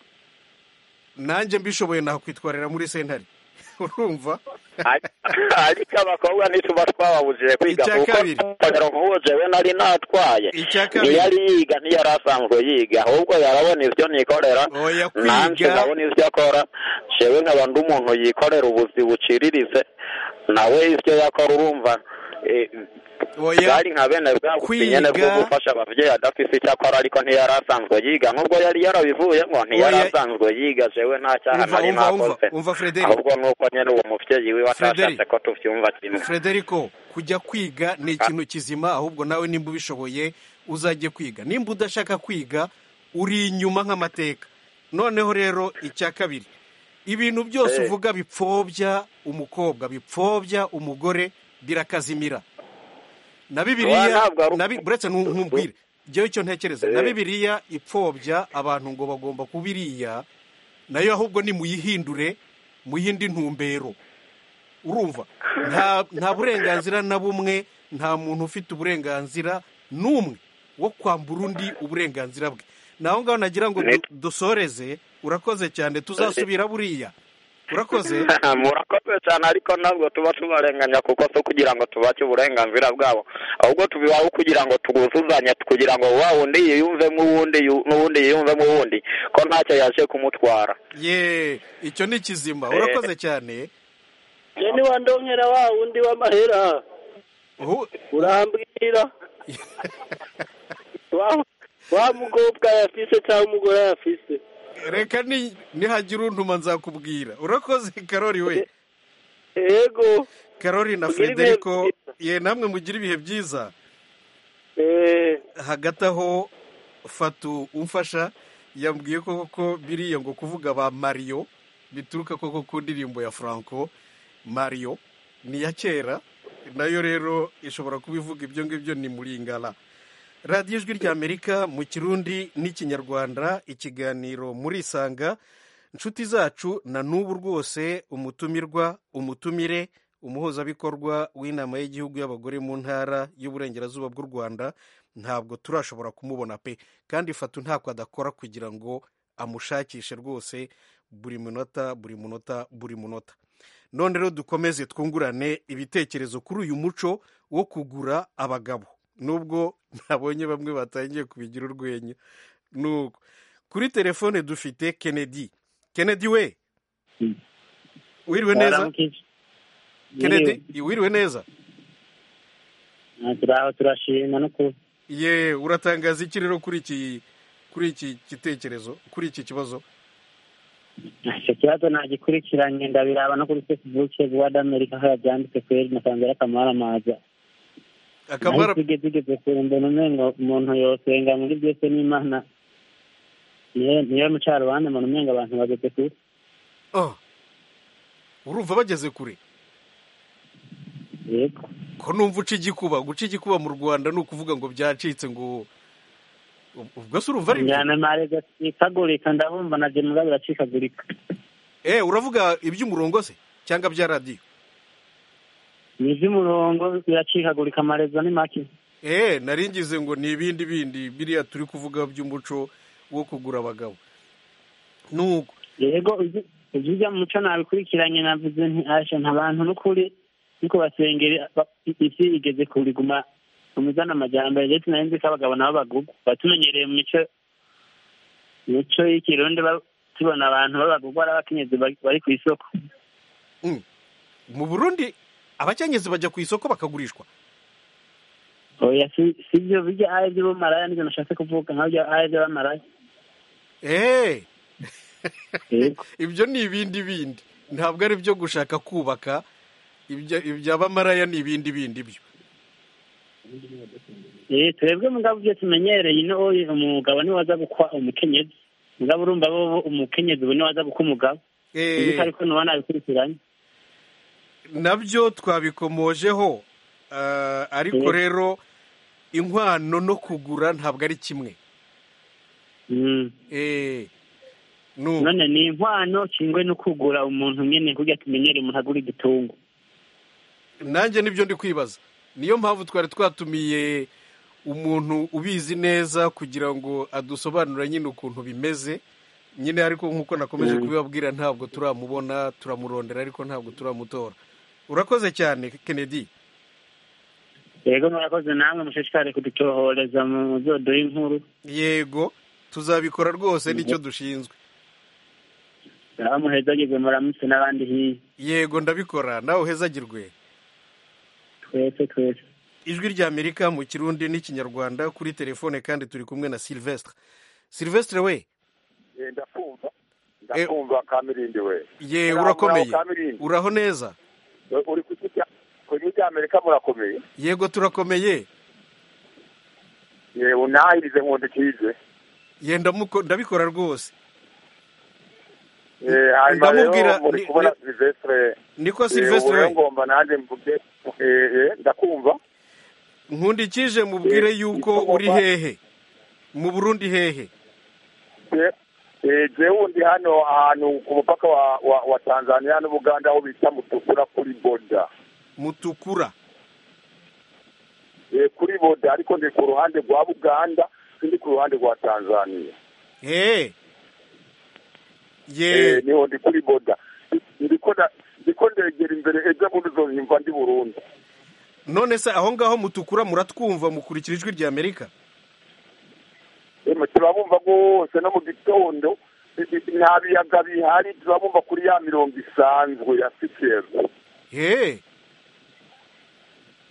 nanjye mbishoboye nakwitwarira muri sentare urumva ariko abakobwa ntituba twababujije kwiga Icya kuko kabiri. kongera nk'uwo jewe nari natwaye Icya kabiri. ntiyari yiga ntiyari asanzwe yiga ahubwo yarabona ibyo nikorera oya nanjye kwiga nkabona ibyo akora jewe nkaba ndi umuntu yikorera ubuzi buciririze nawe ibyo yakora urumva eh, oya bwari nka bene bwa buzi nyene bwo Kwiga. gufasha ababyeyi adafise icyo akora ariko ntiyari asanzwe yiga n'ubwo yari yarabivuyemo ntiyari Oya. asanzwe yiga jewe nta cyaha Umva, nari umva, umva, nakoze umva, Frederi. ahubwo nuko nyene uwo muvyeyi wiwe Frederi. atashatse ko tuvyumva kimwe Frederico kujya kwiga ni ikintu kizima ahubwo nawe nimba ubishoboye uzajye kwiga nimba udashaka kwiga uri inyuma nk'amateka noneho rero icya kabiri ibintu byose Eh. uvuga bipfobya umukobwa bipfobya umugore birakazimira na Oya, bibiliya ntabwo ari uko. na bi- buretse ntu- ntumbwire njyewe icyo ntekereza na Eh. bibiliya ipfobya abantu ngo bagomba kuba iriya nayo ahubwo nimuyihindure mu yindi ntumbero urumva nta nta burenganzira na bumwe nta muntu ufite uburenganzira n'umwe wo kwambura undi uburenganzira bwe naho ngaho nagira ngo du- dusoreze urakoze cyane tuzasubira buriya urakoze murakoze cyane ariko ntabwo tuba tubarenganya kuko si kugira ngo tubake uburenganzira bwabo ahubwo tubibaho kugira ngo tuguzuzanye kugira ngo wa wundi yiyumvemo uwundi yu- n'uwundi yiyumvemo uwundi ko ntacyo yaje kumutwara ye icyo ni kizima urakoze cyane njye ni wa ndongera wa wundi w'amahera Uhu- urambwira wa- wa mukobwa yafise cyangwa umugore yafise reka ni- nihagira untuma nzakubwira urakoze karori we yego karori na Mugire ibihe frederico ye namwe mugira ibihe byiza hagati aho fatu umfasha yambwiye ko koko biriya ngo kuvuga ba mariyo bituruka koko ku ndirimbo ya franco mariyo ni iya kera nayo rero ishobora kuba ivuga ibyo ngibyo ni muringara radiyo ijwi ry'amerika mu kirundi n'ikinyarwanda ikiganiro murisanga inshuti zacu na n'ubu rwose umutumirwa umutumire umuhuzabikorwa w'inama y'igihugu y'abagore mu ntara y'uburengerazuba bw'u rwanda ntabwo turashobora kumubona pe kandi fatu ntako adakora kugira ngo amushakishe rwose buri munota buri munota buri munota none rero dukomeze twungurane ibitekerezo kuri uyu muco wo kugura abagabo nubwo nabonye bamwe batangiye kubigira urwenya nuko kuri telefone dufite kennedy kennedy we wiriwe neza kennedy wiriwe neza turaho turashima no kuba ye uratangaza iki rero kuri iki kuri iki gitekerezo kuri iki kibazo icyo kibazo nagikurikiranye ndabiraba no kuri facebook guwada amerika aho yabyanditse kweri nasanze ari akamara maza Akamara- naho igeze igeze kure mbona umengo umuntu yosenga muri byose n'imana niyo niyo mucarubanza mbona umengo abantu bageze kure oh urumva bageze kure yego ko numva uca igikuba guca igikuba mu rwanda ni ukuvuga ngo byacitse ngo ubwo se urumva ari byo? njyana mare gacikagurika ndabumva na jenera biracikagurika eh uravuga iby'umurongo se cyangwa bya radiyo ni iby'umurongo biracikagurika amarezo ni make eh naringize ngo ni ibindi bindi biriya turi kuvuga by'umuco wo kugura abagabo nuko yego ibyo mu muco nabikurikiranye navuze nti asha ntabantu n'ukuri niko basengera isi igeze kuriguma umuzana amajyambere ndetse nari nzi ko abagabo nabo bagugwa batumenyereye mu mico mico y'ikirundi tubona abantu b'abagugwa ari abakenyezi bari ku isoko mu burundi abakenyezi bajya ku isoko bakagurishwa oya si byo bijya ari iby'ubumaraya nibyo nashatse kuvuga nkabyo ari iby'abamaraya eee ibyo ni ibindi bindi ntabwo ari ibyo gushaka kubaka iby'abamaraya ni ibindi bindi byo twebwe mugabo ibyo tumenyereye ino umugabo niwe waza gukwa umukenyezi mugabo urumva bo umukenyezi ubu niwe waza gukwa umugabo ibi ariko nuba nabikurikiranye nabyo twabikomojeho ariko rero inkwano no kugura ntabwo ari kimwe none ni inkwano kingwe no kugura umuntu nyine kugira tumenyere umuntu agura igitungo nanjye nibyo ndi kwibaza niyo mpamvu twari twatumiye umuntu ubizi neza kugira ngo adusobanurire nyine ukuntu bimeze nyine ariko nk'uko nakomeje kubibabwira ntabwo turamubona turamurondera ariko ntabwo turamutora urakoze cyane kennedy yego murakoze namwe mushishikare kuducohoreza mu zodo y'inkuru yego tuzabikora rwose nicyo dushinzwe muhezagirwe muramutse n'abandi hirya yego ndabikora nawe uhezagirwe twese twese ijwi ry'amerika mu kirundi n'ikinyarwanda kuri telefone kandi turi kumwe na silvestre silvestre we ndakumva ndakumva kamirindi we ye urakomeye uraho neza uri ku ijwi ry'amerika murakomeye yego turakomeye yewe ntahirize nkunda ikize ye ndabikora rwose hanyuma rero muri kubona silvestre niko silvestre we ngomba nanjye mvuge ndakumva nkundikije mubwire yuko uri hehe mu burundi hehe eee wundi hano ahantu ku mupaka wa tanzania n'ubuganda aho bita mutukura kuri boda mutukura kuri boda ariko ndi ku ruhande rwa buganda ndi ku ruhande rwa tanzania eee yeee niho ndi kuri boda ndiko ndegera imbere ejo bundi uzonyumva ndi burundu none se aho ngaho mutukura muratwumva mukurikira ijwi rya amerika turabumva rwose no mu gitondo nta biyaga bihari turabumva kuri ya mirongo isanzwe ya sikezi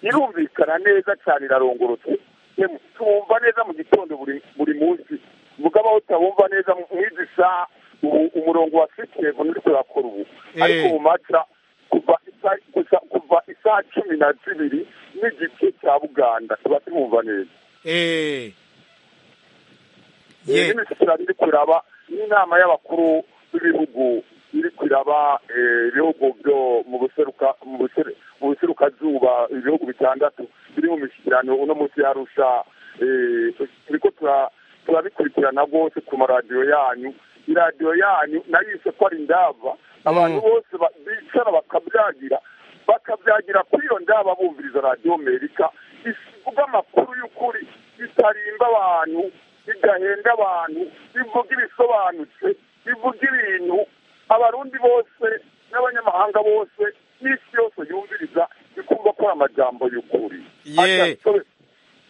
irumvikana neza cyane irarongorotse tumva neza mu gitondo buri munsi mvuga aho utabumva neza nk'izi saha umurongo wa sikezi nturi turakora ubu ariko ubu maca kuva isaha cumi na zibiri n'igice cya buganda tuba tumumva neza n'imisitari iri kuraba n'inama y'abakuru b'ibihugu iri kuraba ibihugu byo mu buserukazuba ibihugu bitandatu biri mu mishyikirano uno munsi yarusha turiko turabikurikirana rwose ku maradiyo yanyu iradiyo yanyu nayo yise ko ari ndava abantu bose bicara bakabyagira bakabyagira kuri iyo ndaba bumviriza radiyo amerika ivuga amakuru y'ukuri itarimba abantu igahenda abantu ivuga ibisobanutse ivuga ibintu abarundi bose n'abanyamahanga bose n'isi yose yumviriza ikumva ko amajambo y'ukuri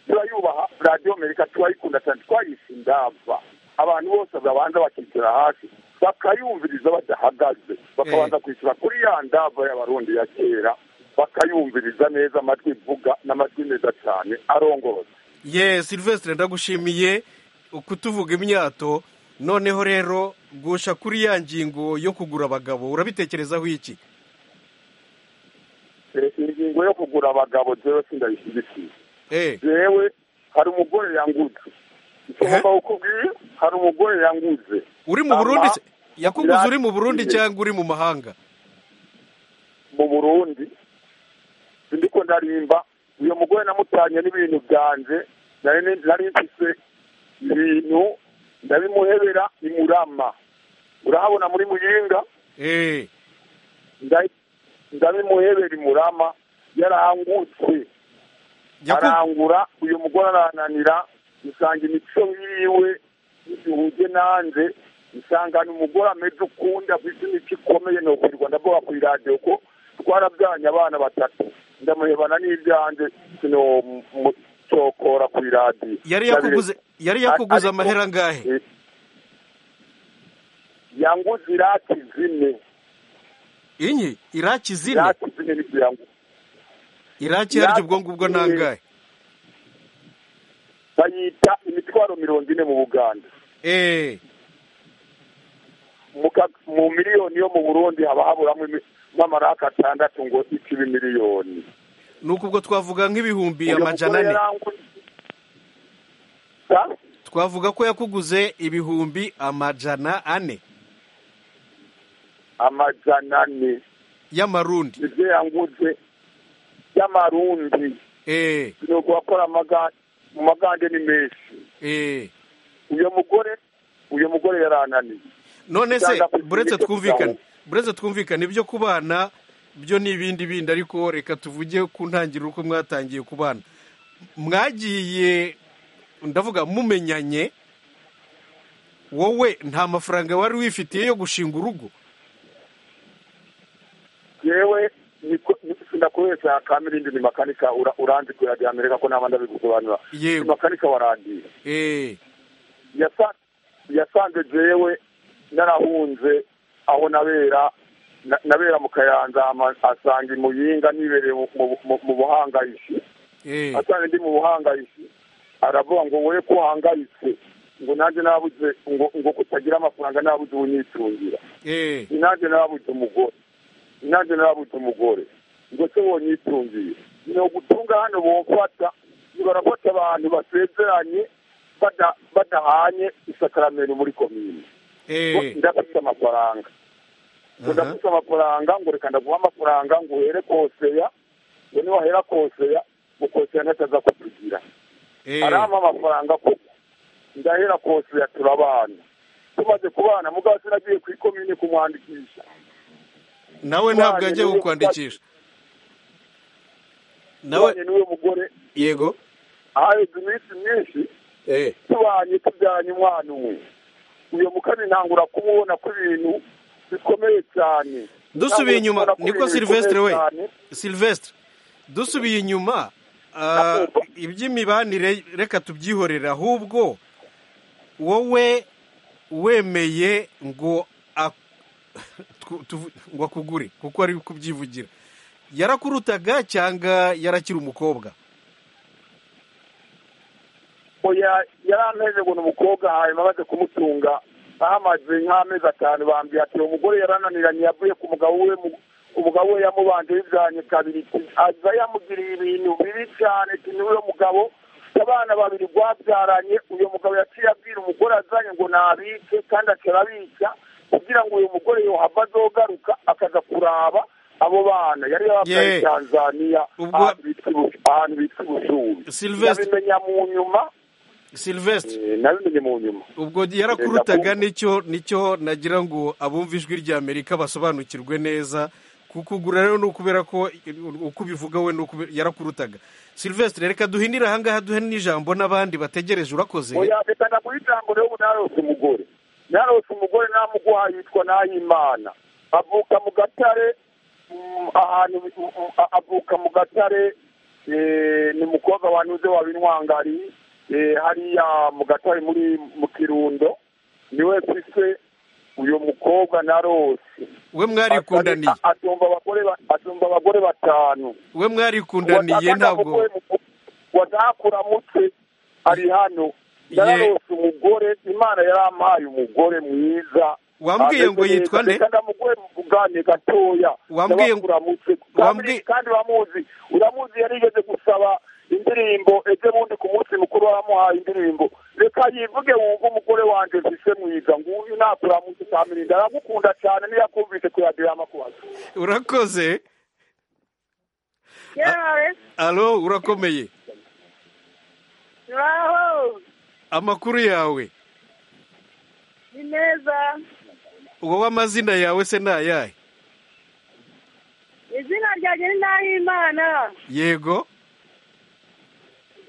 turayubaha radiyo amerika turayikunda cyane twayise indava abantu bose babanza bakicara hasi bakayumviriza badahagaze bakabanza kwishyura kuri ya ndava y'abarundi ya kera bakayumviriza neza amajwi ivuga n'amajwi meza cyane arongoroza ye silvestre ndagushimiye kutuvuga imyato noneho rero gusha kuri ya ngingo yo kugura abagabo urabitekerezaho iki ingingo yo kugura abagabo jewe sindayishyigikiye jewe hari umugore yangutse ngomba kukubwira hari umugore yanguze uri mu burundi yakuguze uri mu burundi cyangwa uri mu mahanga mu burundi ndiko ndarimba uyu mugore namutanye n'ibintu byanje nari mfise ibintu ndabimuhebera imurama urahabona muri muyinga ngabe muheberi murama yarangutse arangura uyu mugore arananira usanga imico yiwe ihuye nanze usanga ni umugore ameze ukunda afite imico ikomeye ni ukurirwa ndavuga ku iradiyo ko twarabyanye abana batatu ndamuhebana n'ibyanjye sinomutokora ku iradiyo yari yakuguze yari yakuguze amahera angahe yanguze irati zine inyi iraki zine irati zine n'ikirango iraki yaryo ubwo ngubwo nangahe bayita imitwaro mirongo ine mu buganda eee mu miliyoni yo mu burundi haba haburamo nk'amarake atandatu ngo ikibe miliyoni ni ubwo twavuga nk'ibihumbi amajana ane twavuga ko yakuguze ibihumbi amajana ane amajana ane y'amarundi ibyo yanguze y'amarundi eee nuko wakora amagande mu magande ni menshi eee uyu mugore uyu mugore yarananiye none se buretse twumvikane buretse twumvikane ibyo kubana byo ni ibindi bindi ariko reka tuvuge ku ntangiriro uko mwatangiye kubana mwagiye ndavuga mumenyanye wowe nta mafaranga wari wifitiye yo gushinga urugo yewe ndakubeshya kamirindi ni makanika uranzi ku iradiyo amerika ko naba ndabigusobanura yewe ni makanika warangiye eee yasanze jewe narahunze aho nabera nabera mu kayanza asanga imuyinga nibereye mu buhangayisi asanga ndi mu buhangayisi aravuga ngo wowe ko uhangayitse ngo nanjye nabuze ngo ngo kutagira amafaranga nabuze ubunyitungira nanjye nabuze umugore nanjye nabuze umugore ngo se wonyitungiye ni ugutunga hano bofata barafata abantu basezeranye badahanye isakaramento muri komini ndafite amafaranga ngo ndafite amafaranga ngo reka ndaguha amafaranga ngo uhere koseya ngo niwahera koseya ngo koseya ntataza kutugira arampa amafaranga kuko ndahera koseya turabana tumaze kubana mugabo sinagiye ku ikomine kumwandikisha nawe ntabwo yagiye kukwandikisha nawe n'uwo mugore yego ahaheze iminsi myinshi tubanye tubyanye umwana umwe uyu mukami ntangura kumubona ko ibintu bikomeye cyane dusubiye inyuma nibwo silvestre we silvestre dusubiye inyuma iby'imibanire reka tubyihorere ahubwo wowe wemeye ngo ngo akugure kuko ari kubyivugira yarakurutaga cyangwa yarakiri umukobwa yarameze ngo ni umukobwa hanyuma amaze kumutunga ahamaze nk'amezi atanu bambwiye ati uwo mugore yarananiranye yavuye ku mugabo we umugabo we yamubanje bijyanye kabiri aza yamugiriye ibintu bibi cyane n'uwo mugabo abana babiri rwabyaranye uyu mugabo yaciye abwira umugore azanye ngo nabice kandi akababishya kugira ngo uyu mugore yohava azogaruka akaza kuraba abo bana yari yabaye tanzania ahantu bita ubushubi yabimenya mu nyuma silvestre nabimenye mu nyuma ubwo yarakurutaga nicyo nicyo nagira ngo abumva ijwi rya amerika basobanukirwe neza kukugura rero ni ukubera ko uko ubivuga we yarakurutaga silvestre reka duhindire ahangaha duhe n'ijambo n'abandi bategereje urakoze reka ndaguha ijambo rero ubu narose umugore narose umugore namuguha yitwa nahimana avuka mu gatare ahantu avuka mu gatare ni umukobwa wanyuze wabinwangariye hariya mu gatari muri mu kirundo niwe mfise uyu mukobwa na rose we mwarikundaniye atumva abagore batanu we mwarikundaniye ntabwo wadahakura mutwe ari hano yararose umugore imana yarampaye umugore mwiza wambwiye ngo yitwa nde ndamuguhe mu bugane gatoya wambwiye kandi uramuzi uramuzi yarigeze gusaba indirimbo ejo bundi ku munsi mukuru waramuhaye indirimbo reka yivuge wumve umugore wanjye mfise mwiza nguyu nakuramuze kamirinda aragukunda cyane niyo akumvise ku radiyo y'amakubaza urakoze alo urakomeye amakuru yawe ni meza wowe amazina yawe se ni ayahe izina ryanjye ni ndahimana yego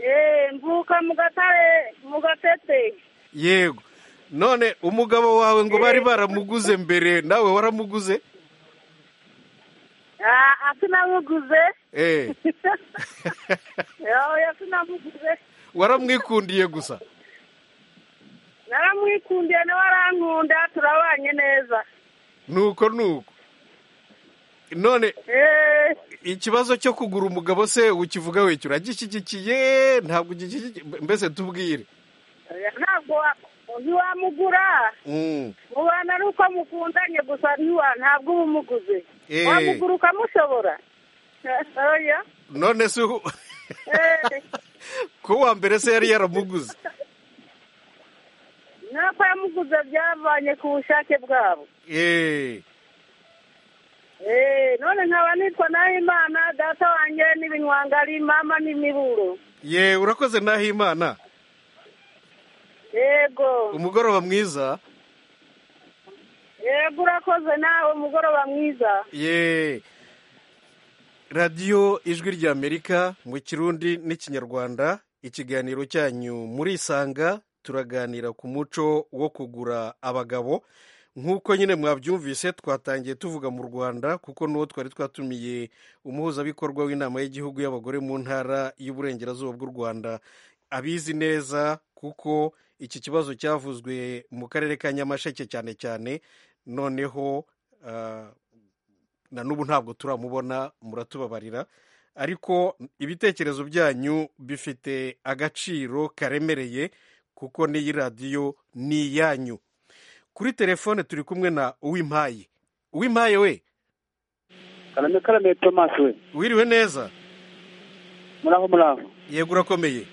eee mvuka mu gatare mu gatete yego none umugabo wawe ngo bari baramuguze mbere nawe waramuguze Ah, sinamuguze Eh, oya sinamuguze waramwikundiye gusa naramwikundiye nawe arankunda turabanye neza nuko nuko none eee ikibazo cyo kugura umugabo se ukivuga wicyo uragishyigikiye ntabwo ugishyigikiye mbese tubwire oya, ntabwo wa- ntiwamugura Mm, mubana ari uko mukundanye gusa ntiwa ntabwo uba umuguze Eh. wamugura ukamushobora oya none se uhu- Eh, ko uwa mbere se yari yaramuguze nuko yamuguze byavanye ku bushake bwabo Eh, Eh, none nkaba nitwa nahimana data wanjye n'ibinywangari mama n'imiburo ye urakoze naho imana yego umugoroba mwiza yego urakoze nawe umugoroba mwiza ye radiyo ijwi ry'amerika mu kirundi n'ikinyarwanda ikiganiro cyanyu murisanga turaganira ku muco wo kugura abagabo nk'uko nyine mwabyumvise twatangiye tuvuga mu rwanda kuko n'uwo twari twatumiye umuhuzabikorwa w'inama y'igihugu y'abagore mu ntara y'uburengerazuba bw'u rwanda abizi neza kuko iki kibazo cyavuzwe mu karere ka nyamasheke cyane cyane noneho ah, na n'ubu ntabwo turamubona muratubabarira ariko ibitekerezo byanyu bifite agaciro karemereye kuko n'iyi radiyo ni iyanyu kuri telefone turi kumwe na uwimpaye uwimpaye we karame karame tomasi we wiriwe neza muraho muraho yego urakomeye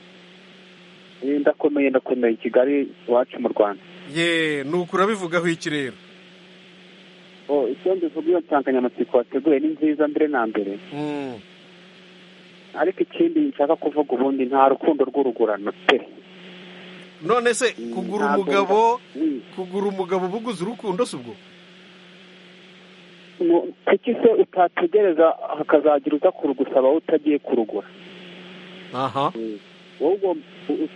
Eh, ndakomeye ndakomeye kigali iwacu mu rwanda ye ni uko urabivugaho iki rero Oh, icyo mbivuga iyo nsanganyamatsiko wateguye ni nziza mbere na mbere Mm, ariko ikindi nshaka kuvuga ubundi nta rukundo rw'urugurano pe none se kugura ntabwo- umugabo kugura umugabo uba uguze urukundo si ubwo Mu- kuki se utategereza hakazagira uza kurugusaba utagiye kurugura aha wowe ugomba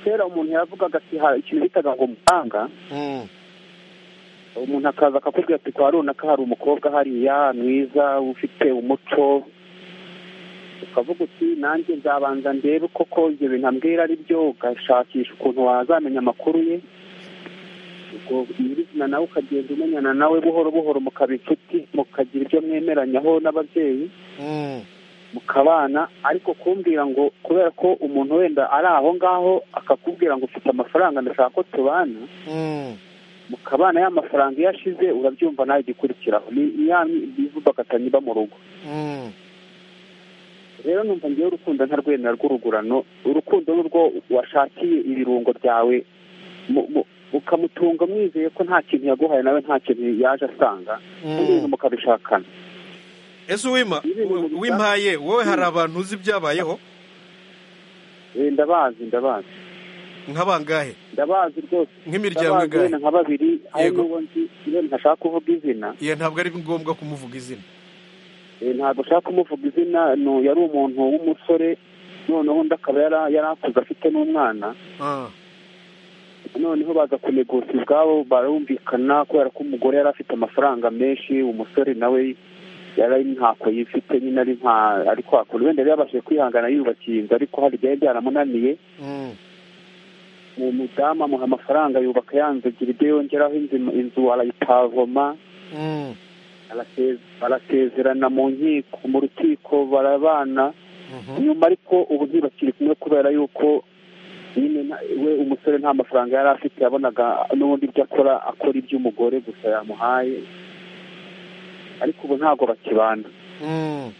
kera umuntu yavugaga ati hari ikintu bitaga ngo mutanga Mm, umuntu akaza akakubwira ati kwa runaka hari umukobwa hariya mwiza ufite umuco ukavuga uti nanjye nzabanza ndebe koko ibyo bintu ambwira ari byo ugashakisha ukuntu wazamenya amakuru ye ubwo nyirizina nawe ukagenda umenyana nawe buhoro buhoro mukaba inshuti mukagira ibyo mwemeranyaho n'ababyeyi mm, mukabana ariko kumbwira ngo kubera ko umuntu wenda ari aho ngaho akakubwira ngo ufite amafaranga ndashaka ko tubana mm. mukabana ya mafaranga iyo ashize urabyumva nawe igikurikiraho ni ni ya mivubakatanyi iba mu rugo Mm. rero numva ngewe urukundo ntarwemera rw'urugurano urukundo ni urwo washakiye ibirungo byawe mu- mu- ukamutunga mwizeye ko nta kintu yaguhaye nawe nta kintu yaje asanga Mm. n'ibintu mukabishakana ese uwima wimpaye wowe hari abantu uzi ibyabayeho Eh, ndabazi ndabazi nk'abangahe ndabazi rwose Nk'imiryango Ndabazi ingahe? wenda nka babiri hari Yego. n'uwo nzi rero ntashaka kuvuga izina ye ntabwo ari ngombwa kumuvuga izina Eh, ntabwo ushaka kumuvuga izina no yari umuntu w'umusore noneho undi akaba yara- yari akuze afite n'umwana Ah, noneho baza kunegosa ubwabo barumvikana kubera ko umugore yari afite amafaranga menshi umusore nawe yari ari ntako yifite nyine ari nta ari kwakura wenda yari yabashije kwihangana yiyubakiye inzu ariko hari ibyari byaramunaniye mm, uwo mudamu amuha amafaranga yubaka ya nzu ebyiri ibyo yongeraho inzu inzu arayipavoma mm, arase- barasezerana mu nkiko mu rukiko barabana mhm, nyuma ariko ubu ntibakiri kumwe kubera yuko nyine nta- we umusore nta mafaranga yari afite yabonaga n'ubundi ibyo akora akora iby'umugore gusa yamuhaye ariko ubu ntabwo bakibana mm.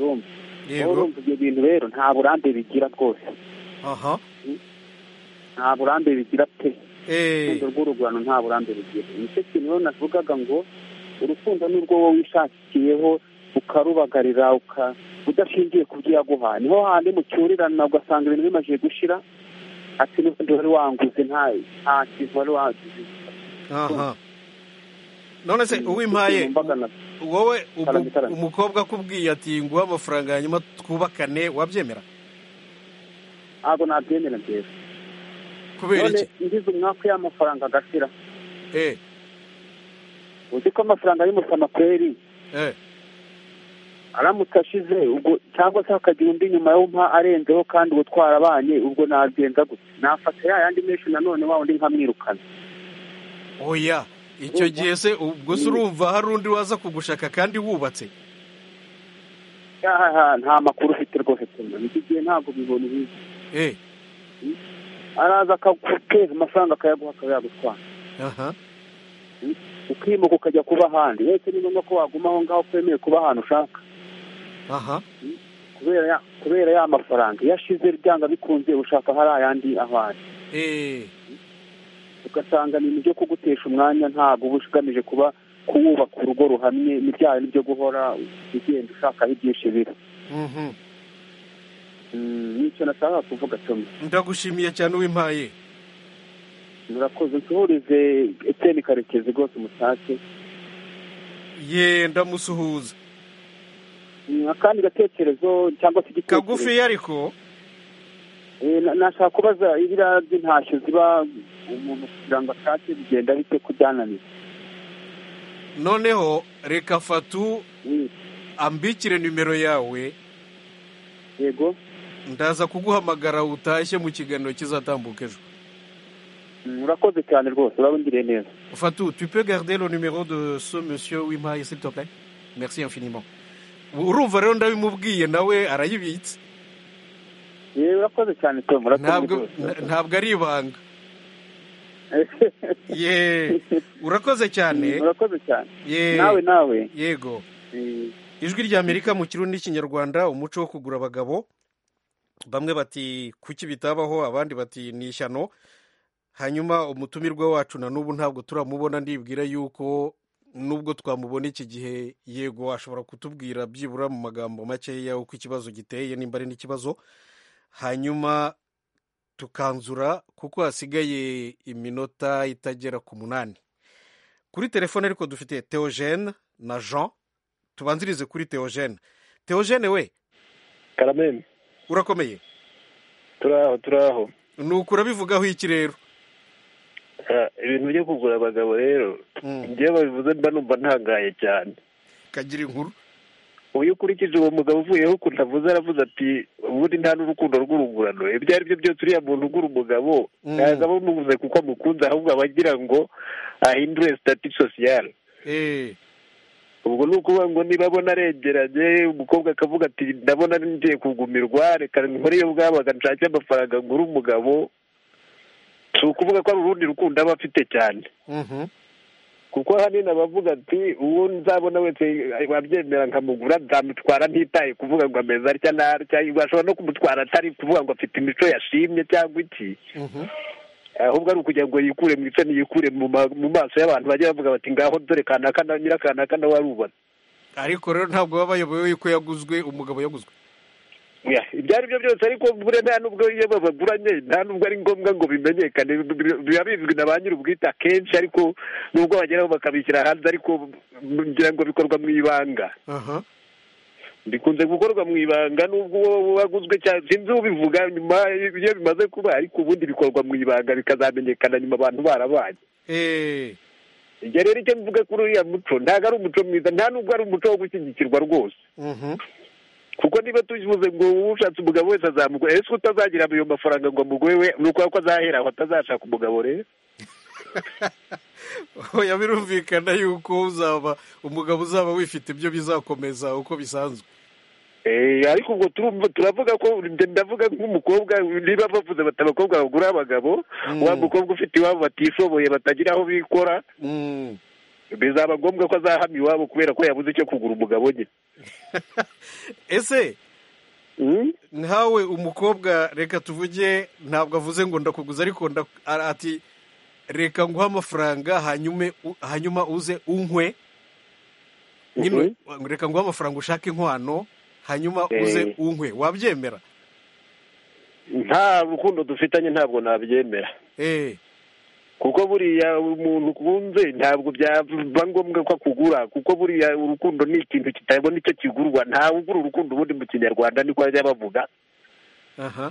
urumva Yego. Wowe urumva ibyo bintu rero nta burambe bigira rwose aha nta burambe bigira pe Eh, urukundo rw'urugurano nta burambe rugira nicyo kintu rero navugaga ngo urukundo ni urwo wowe wishakiyeho ukarubagarira uka udashingiye ku byo yaguhaye niho handi mucyurirana ugasanga ibintu bimaze gushira ati n'ubundi wari wanguze nta nta kintu wari waguze aha none se uwimpaye wowe umukobwa akubwiye ati nguhe amafaranga hanyuma twubakane wabyemera ntabwo nabyemera nziza kubera iki ngize umwaka y'amafaranga agashira eh uzi ko amafaranga y'umusama kweri eh aramutse ashize ubwo cyangwa se hakagira undi nyuma yo mpa arenzeho kandi ubu twarabanye ubwo nagenza gute nafata ya yandi menshi nanone wa wundi nkamwirukana oya icyo gihe se ubwo se urumva hari undi waza kugushaka kandi wubatse aha nta makuru ufite rwose iki gihe ntabwo bibona ibizi eh araza akakeza amafaranga akayaguha akaba yagutwara aha ukimuka ukajya kuba ahandi uretse ni ngombwa ko waguma aho ngaho utemewe kuba ahantu ushaka aha kubera ya kubera ya mafaranga iyo ashize byanga bikunze ushaka hari ayandi ahari ugasanga ni ibyo kugutesha umwanya ntabwo uba ugamije kuba kuwubaka urugo ruhamye n'ibyaha n'ibyo guhora ugenda ushakaho ibyinshi biri nicyo nashaka kuvuga cumi ndagushimiye cyane uwimpaye murakoze nsuhurize eteni karekezi rwose umutashye ye ndamusuhuza akandi gatekerezo cyangwa se igitekerezo kagufiya ariko nashaka kubaza ibiriya by'intashyo ziba umuntu kugira ngo ashake bigenda bite kubyananiye noneho reka fatu ambikire nimero yawe yego ndaza kuguhamagara utashye mu kiganiro kizatambuka ejo murakoze cyane rwose urabungiriye neza Fatou, tu peux garder le numéro de ce monsieur Wimaye, s'il te plaît merci infiniment urumva rero ndabimubwiye nawe arayibitse urakoze cyane tom ntabwo ntabwo ari ibanga ye urakoze cyane urakoze cyane nawe nawe yego ijwi rya amerika mu kirundi n'ikinyarwanda umuco wo kugura abagabo bamwe bati kuki bitabaho abandi bati ni ishyano hanyuma umutumirwa wacu na n'ubu ntabwo turamubona ndibwira yuko nubwo twamubona iki gihe yego ashobora kutubwira byibura mu magambo makeya uko ikibazo giteye nimba ari n'ikibazo hanyuma tukanzura kuko hasigaye iminota itagera ku munani kuri telefone ariko dufite teogene na jean tubanzirize kuri teogene teogene we karameme urakomeye turaho turaho ni ukurabivugaho iki rero ibintu byo kugura abagabo rero njyewe babivuze mba numva ntangaye cyane kagira inkuru uyu ukurikije uwo mugabo uvuyeho ukuntu avuze aravuze ati ubundi nta n'urukundo rw'urungurano ibyo ari byo byose uriya muntu ugura umugabo ntabwo aba amuvuze kuko amukunze ahubwo aba agira ngo ahindure sitati sosiyale ubwo ni ukuvuga ngo niba abona arengeranye umukobwa akavuga ati ndabona ngiye kugumirwa reka nkore iyo bwabaga nshake amafaranga ngura umugabo si ukuvuga ko ari urundi rukundo aba afite cyane kuko ahanini abavuga ati uwo nzabona wese wabyemera nkamugura nzamutwara ntitaye kuvuga ngo ameze atya n'atya ashobora no kumutwara atari kuvuga ngo afite imico yashimye cyangwa iki ahubwo ari ukugira ngo yikure mu icyo yikure mu maso y'abantu bajya bavuga bati ngaho dore kanaka na nyirakanaka nawe arubona ariko rero ntabwo baba bayoboye yuko yaguzwe umugabo yaguzwe ibyo ari byo byose ariko buriya nta n'ubwo iyo babaguranye nta n'ubwo ari ngombwa ngo bimenyekane biba bizwi na ba nyir'ubwite akenshi ariko nubwo bageraho bakabishyira hanze ariko ngira ngo bikorwa mu ibanga bikunze gukorwa mu ibanga nubwo uwo waguzwe cyane sinzi ubivuga nyuma iyo bimaze kuba ariko ubundi bikorwa mu ibanga bikazamenyekana nyuma abantu barabaye ibyo rero icyo mvuga kuri uriya muco ntabwo ari umuco mwiza nta n'ubwo ari umuco wo gushyigikirwa rwose kuko niba tuvuze ngo ushatse umugabo wese azamugura ese utazagira ayo mafaranga ngo amuguhe we ni ukuvuga ko azahera aho atazashaka umugabo rero oya birumvikana yuko uzaba umugabo uzaba wifite ibyo bizakomeza uko bisanzwe ariko ubwo turavuga ko ndavuga nk'umukobwa niba bavuze bati abakobwa bagura abagabo wa mukobwa ufite iwabo batishoboye batagira aho bikora bizaba ngombwa ko azahama iwabo kubera ko yabuze icyo kugura umugabo we ese nkawe umukobwa reka tuvuge ntabwo avuze ngo ndakuguza ariko ati reka nguhe amafaranga hanyuma uze unkwe reka nguhe amafaranga ushake inkwano hanyuma uze unkwe wabyemera nta rukundo dufitanye ntabwo nabyemera kuko buriya umuntu ukunze ntabwo byaba ngombwa ko akugura kuko buriya urukundo ni ikintu kitabona icyo kigurwa ntawe ugura urukundo ubundi mu kinyarwanda niko bajya bavuga aha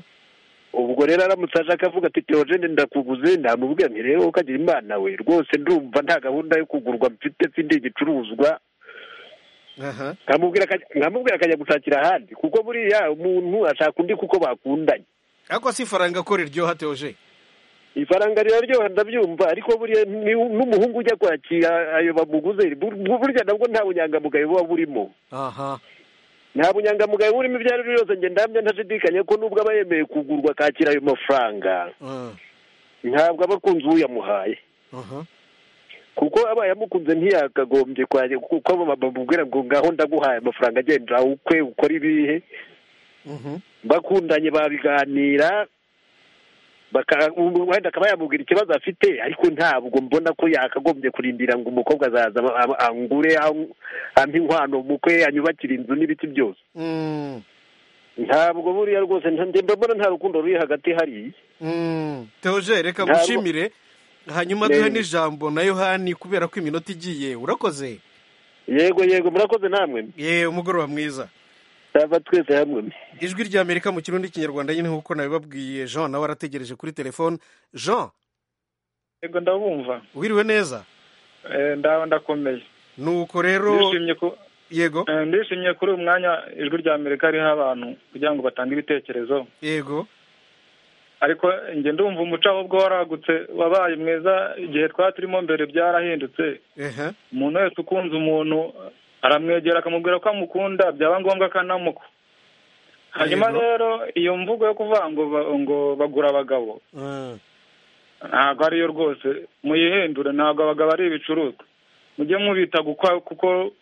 ubwo rero aramutse aje akavuga ati teogene ndakuguze namubwira nti rero ukagira imana we rwose ndumva nta gahunda yo kugurwa mfite mfite igicuruzwa aha nkamubwira akajya- nkamubwira akajya gushakira ahandi kuko buriya umuntu ashaka undi kuko bakundanye ariko si ifaranga ko riryoha teoje ifaranga riraryoha ndabyumva ariko buriya ni- n'umuhungu ujya kwakira ayo bamuguze bur- burya nabwo nta bunyangamugayo buba burimo aha nta bunyangamugayo burimo ibyo ari byo byose njye ndamya ntashidikanya ko nubwo aba yemeye kugurwa akakira ayo mafaranga ntabwo aba akunze uwo yamuhaye aha kuko aba yamukunze ntiyakagombye kwajya kuko bamubwira ngo ngaho ndaguhaye amafaranga agenda ukwe ukora ibihe bakundanye babiganira baka- ubu wenda akaba yamubwira ikibazo afite ariko ntabwo mbona ko yakagombye kurindira ngo umukobwa azaza aba- angure am- ampe inkwano mukwe anyubakire inzu n'ibiti byose Mm. ntabwo buriya rwose nta- njye mbona nta rukundo ruri hagati hariya Mm. teoje reka Ntabwo- gushimire hanyuma duhe Ne. n'ijambo na yohani kubera ko iminota igiye urakoze yego yego murakoze namwe ye umugoroba mwiza tava twese hamwe ijwi rya amerika mu kirundi n'ikinyarwanda nyine nk'uko nabibabwiye jean nawe arategereje kuri telefone jean yego ndabumva wiriwe neza Eh, ndaho ndakomeye nuko rero ndishimye ku yego ndishimye kuri uyu mwanya ijwi rya amerika ririho abantu kugira ngo batange ibitekerezo yego ariko njye ndumva umuco ahubwo waragutse wabaye mwiza igihe twari turimo mbere byarahindutse ehe umuntu wese ukunze umuntu aramwegera akamubwira ko amukunda byaba ngombwa akanamuka hanyuma Yego. rero iyo mvugo yo kuvuga ngo ba- ngo bagura abagabo Mm. ntabwo ariyo rwose muyihindure ntabwo abagabo ari ibicuruzwa mujye mubita gukwa- kuko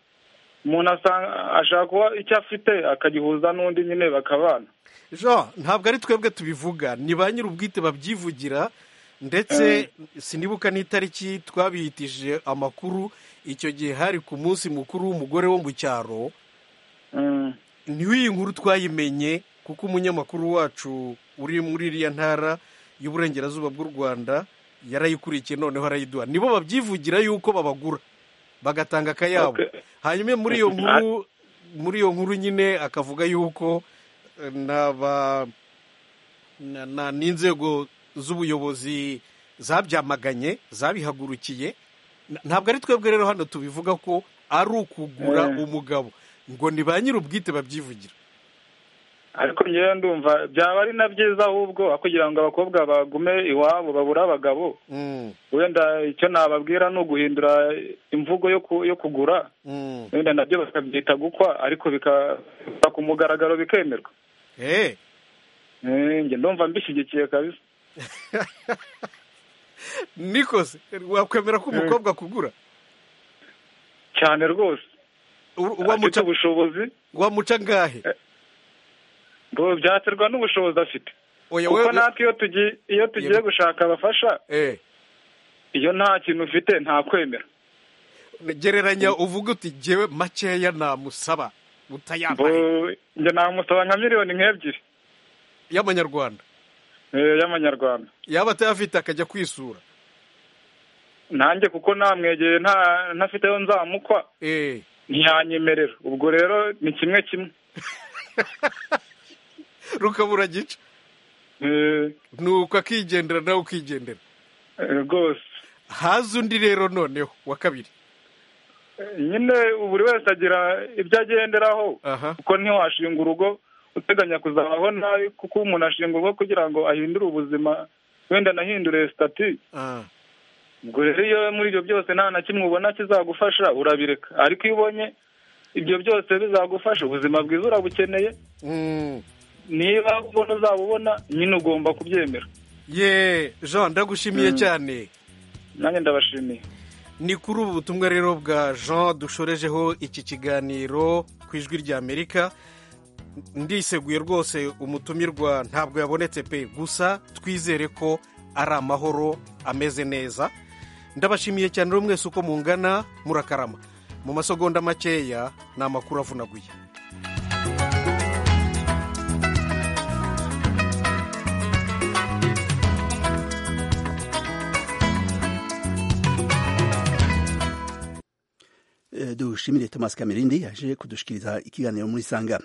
umuntu asanga ashaka kuba icyo afite akagihuza n'undi nyine bakabana jean ntabwo ari twebwe tubivuga ni ba nyir'ubwite babyivugira ndetse sinibuka n'itariki twabihitije amakuru icyo gihe hari ku munsi mukuru w'umugore wo mu cyaro niho iyi nkuru twayimenye kuko umunyamakuru wacu uri muri iriya ntara y'uburengerazuba bw'u rwanda yarayikurikiye noneho arayiduha nibo babyivugira yuko babagura bagatanga akayabo hanyuma muri iyo nkuru muri iyo nkuru nyine akavuga yuko eh, n'aba- na- na- n'inzego z'ubuyobozi zabyamaganye zabihagurukiye N- ntabwo ari twebwe rero hano tubivuga ko ari ukugura Eh. umugabo ngo ni ba nyir'ubwite babyivugira ariko ngewe ndumva byaba ari na byiza ahubwo aho kugira ngo abakobwa bagume iwabo babure abagabo wenda icyo nababwira ni uguhindura imvugo yo ku- yo kugura wenda nabyo bakabyita gukwa ariko bikaba ku mugaragaro bikemerwa Eh, njye ndumva mbishyigikiye kabisa nikose wakwemera ko umukobwa akugura cyane rwose wamuca ubushobozi wamuca ngahe ngo byaterwa n'ubushobozi afite Oya, kuko we- natwe iyo tugiye iyo tugiye gushaka abafasha iyo nta kintu ufite nta kwemera gereranya uvuga uti jyewe makeya namusaba Bo- utayambaye njye namusaba nka miliyoni nk'ebyiri y'amanyarwanda y'amanyarwanda yaba atayafite akajya kwisura nanjye kuko namwegeye nta ntafite ayo nzamukwa ntiyanyemerera ubwo rero ni kimwe kimwe rukabura gica nuko akigendera nawe ukigendera rwose haza undi rero noneho wa kabiri nyine buri wese agira ibyo agenderaho kuko ntiwashinga urugo uteganya kuzabaho nabi kuko umuntu ashinga urugo kugira ngo ahindure ubuzima wenda anahindure sitati ubwo rero iyo muri ibyo byose nta na kimwe ubona kizagufasha urabireka ariko iyo ubonye ibyo byose bizagufasha ubuzima bwiza urabukeneye niba ubona uzabubona nyine ugomba kubyemera ye jean ndagushimiye cyane nanjye ndabashimiye ni kuri ubu butumwa rero bwa jean dushorejeho iki kiganiro ku ijwi ry'amerika ndiseguye rwose umutumirwa ntabwo yabonetse pe gusa twizere ko ari amahoro ameze neza ndabashimiye cyane rero mwese uko mungana murakarama mu masegonda makeya ni amakuru avunaguye dushimire Thomas Kamerindi yaje kudushikiriza ikiganiro muri Sanga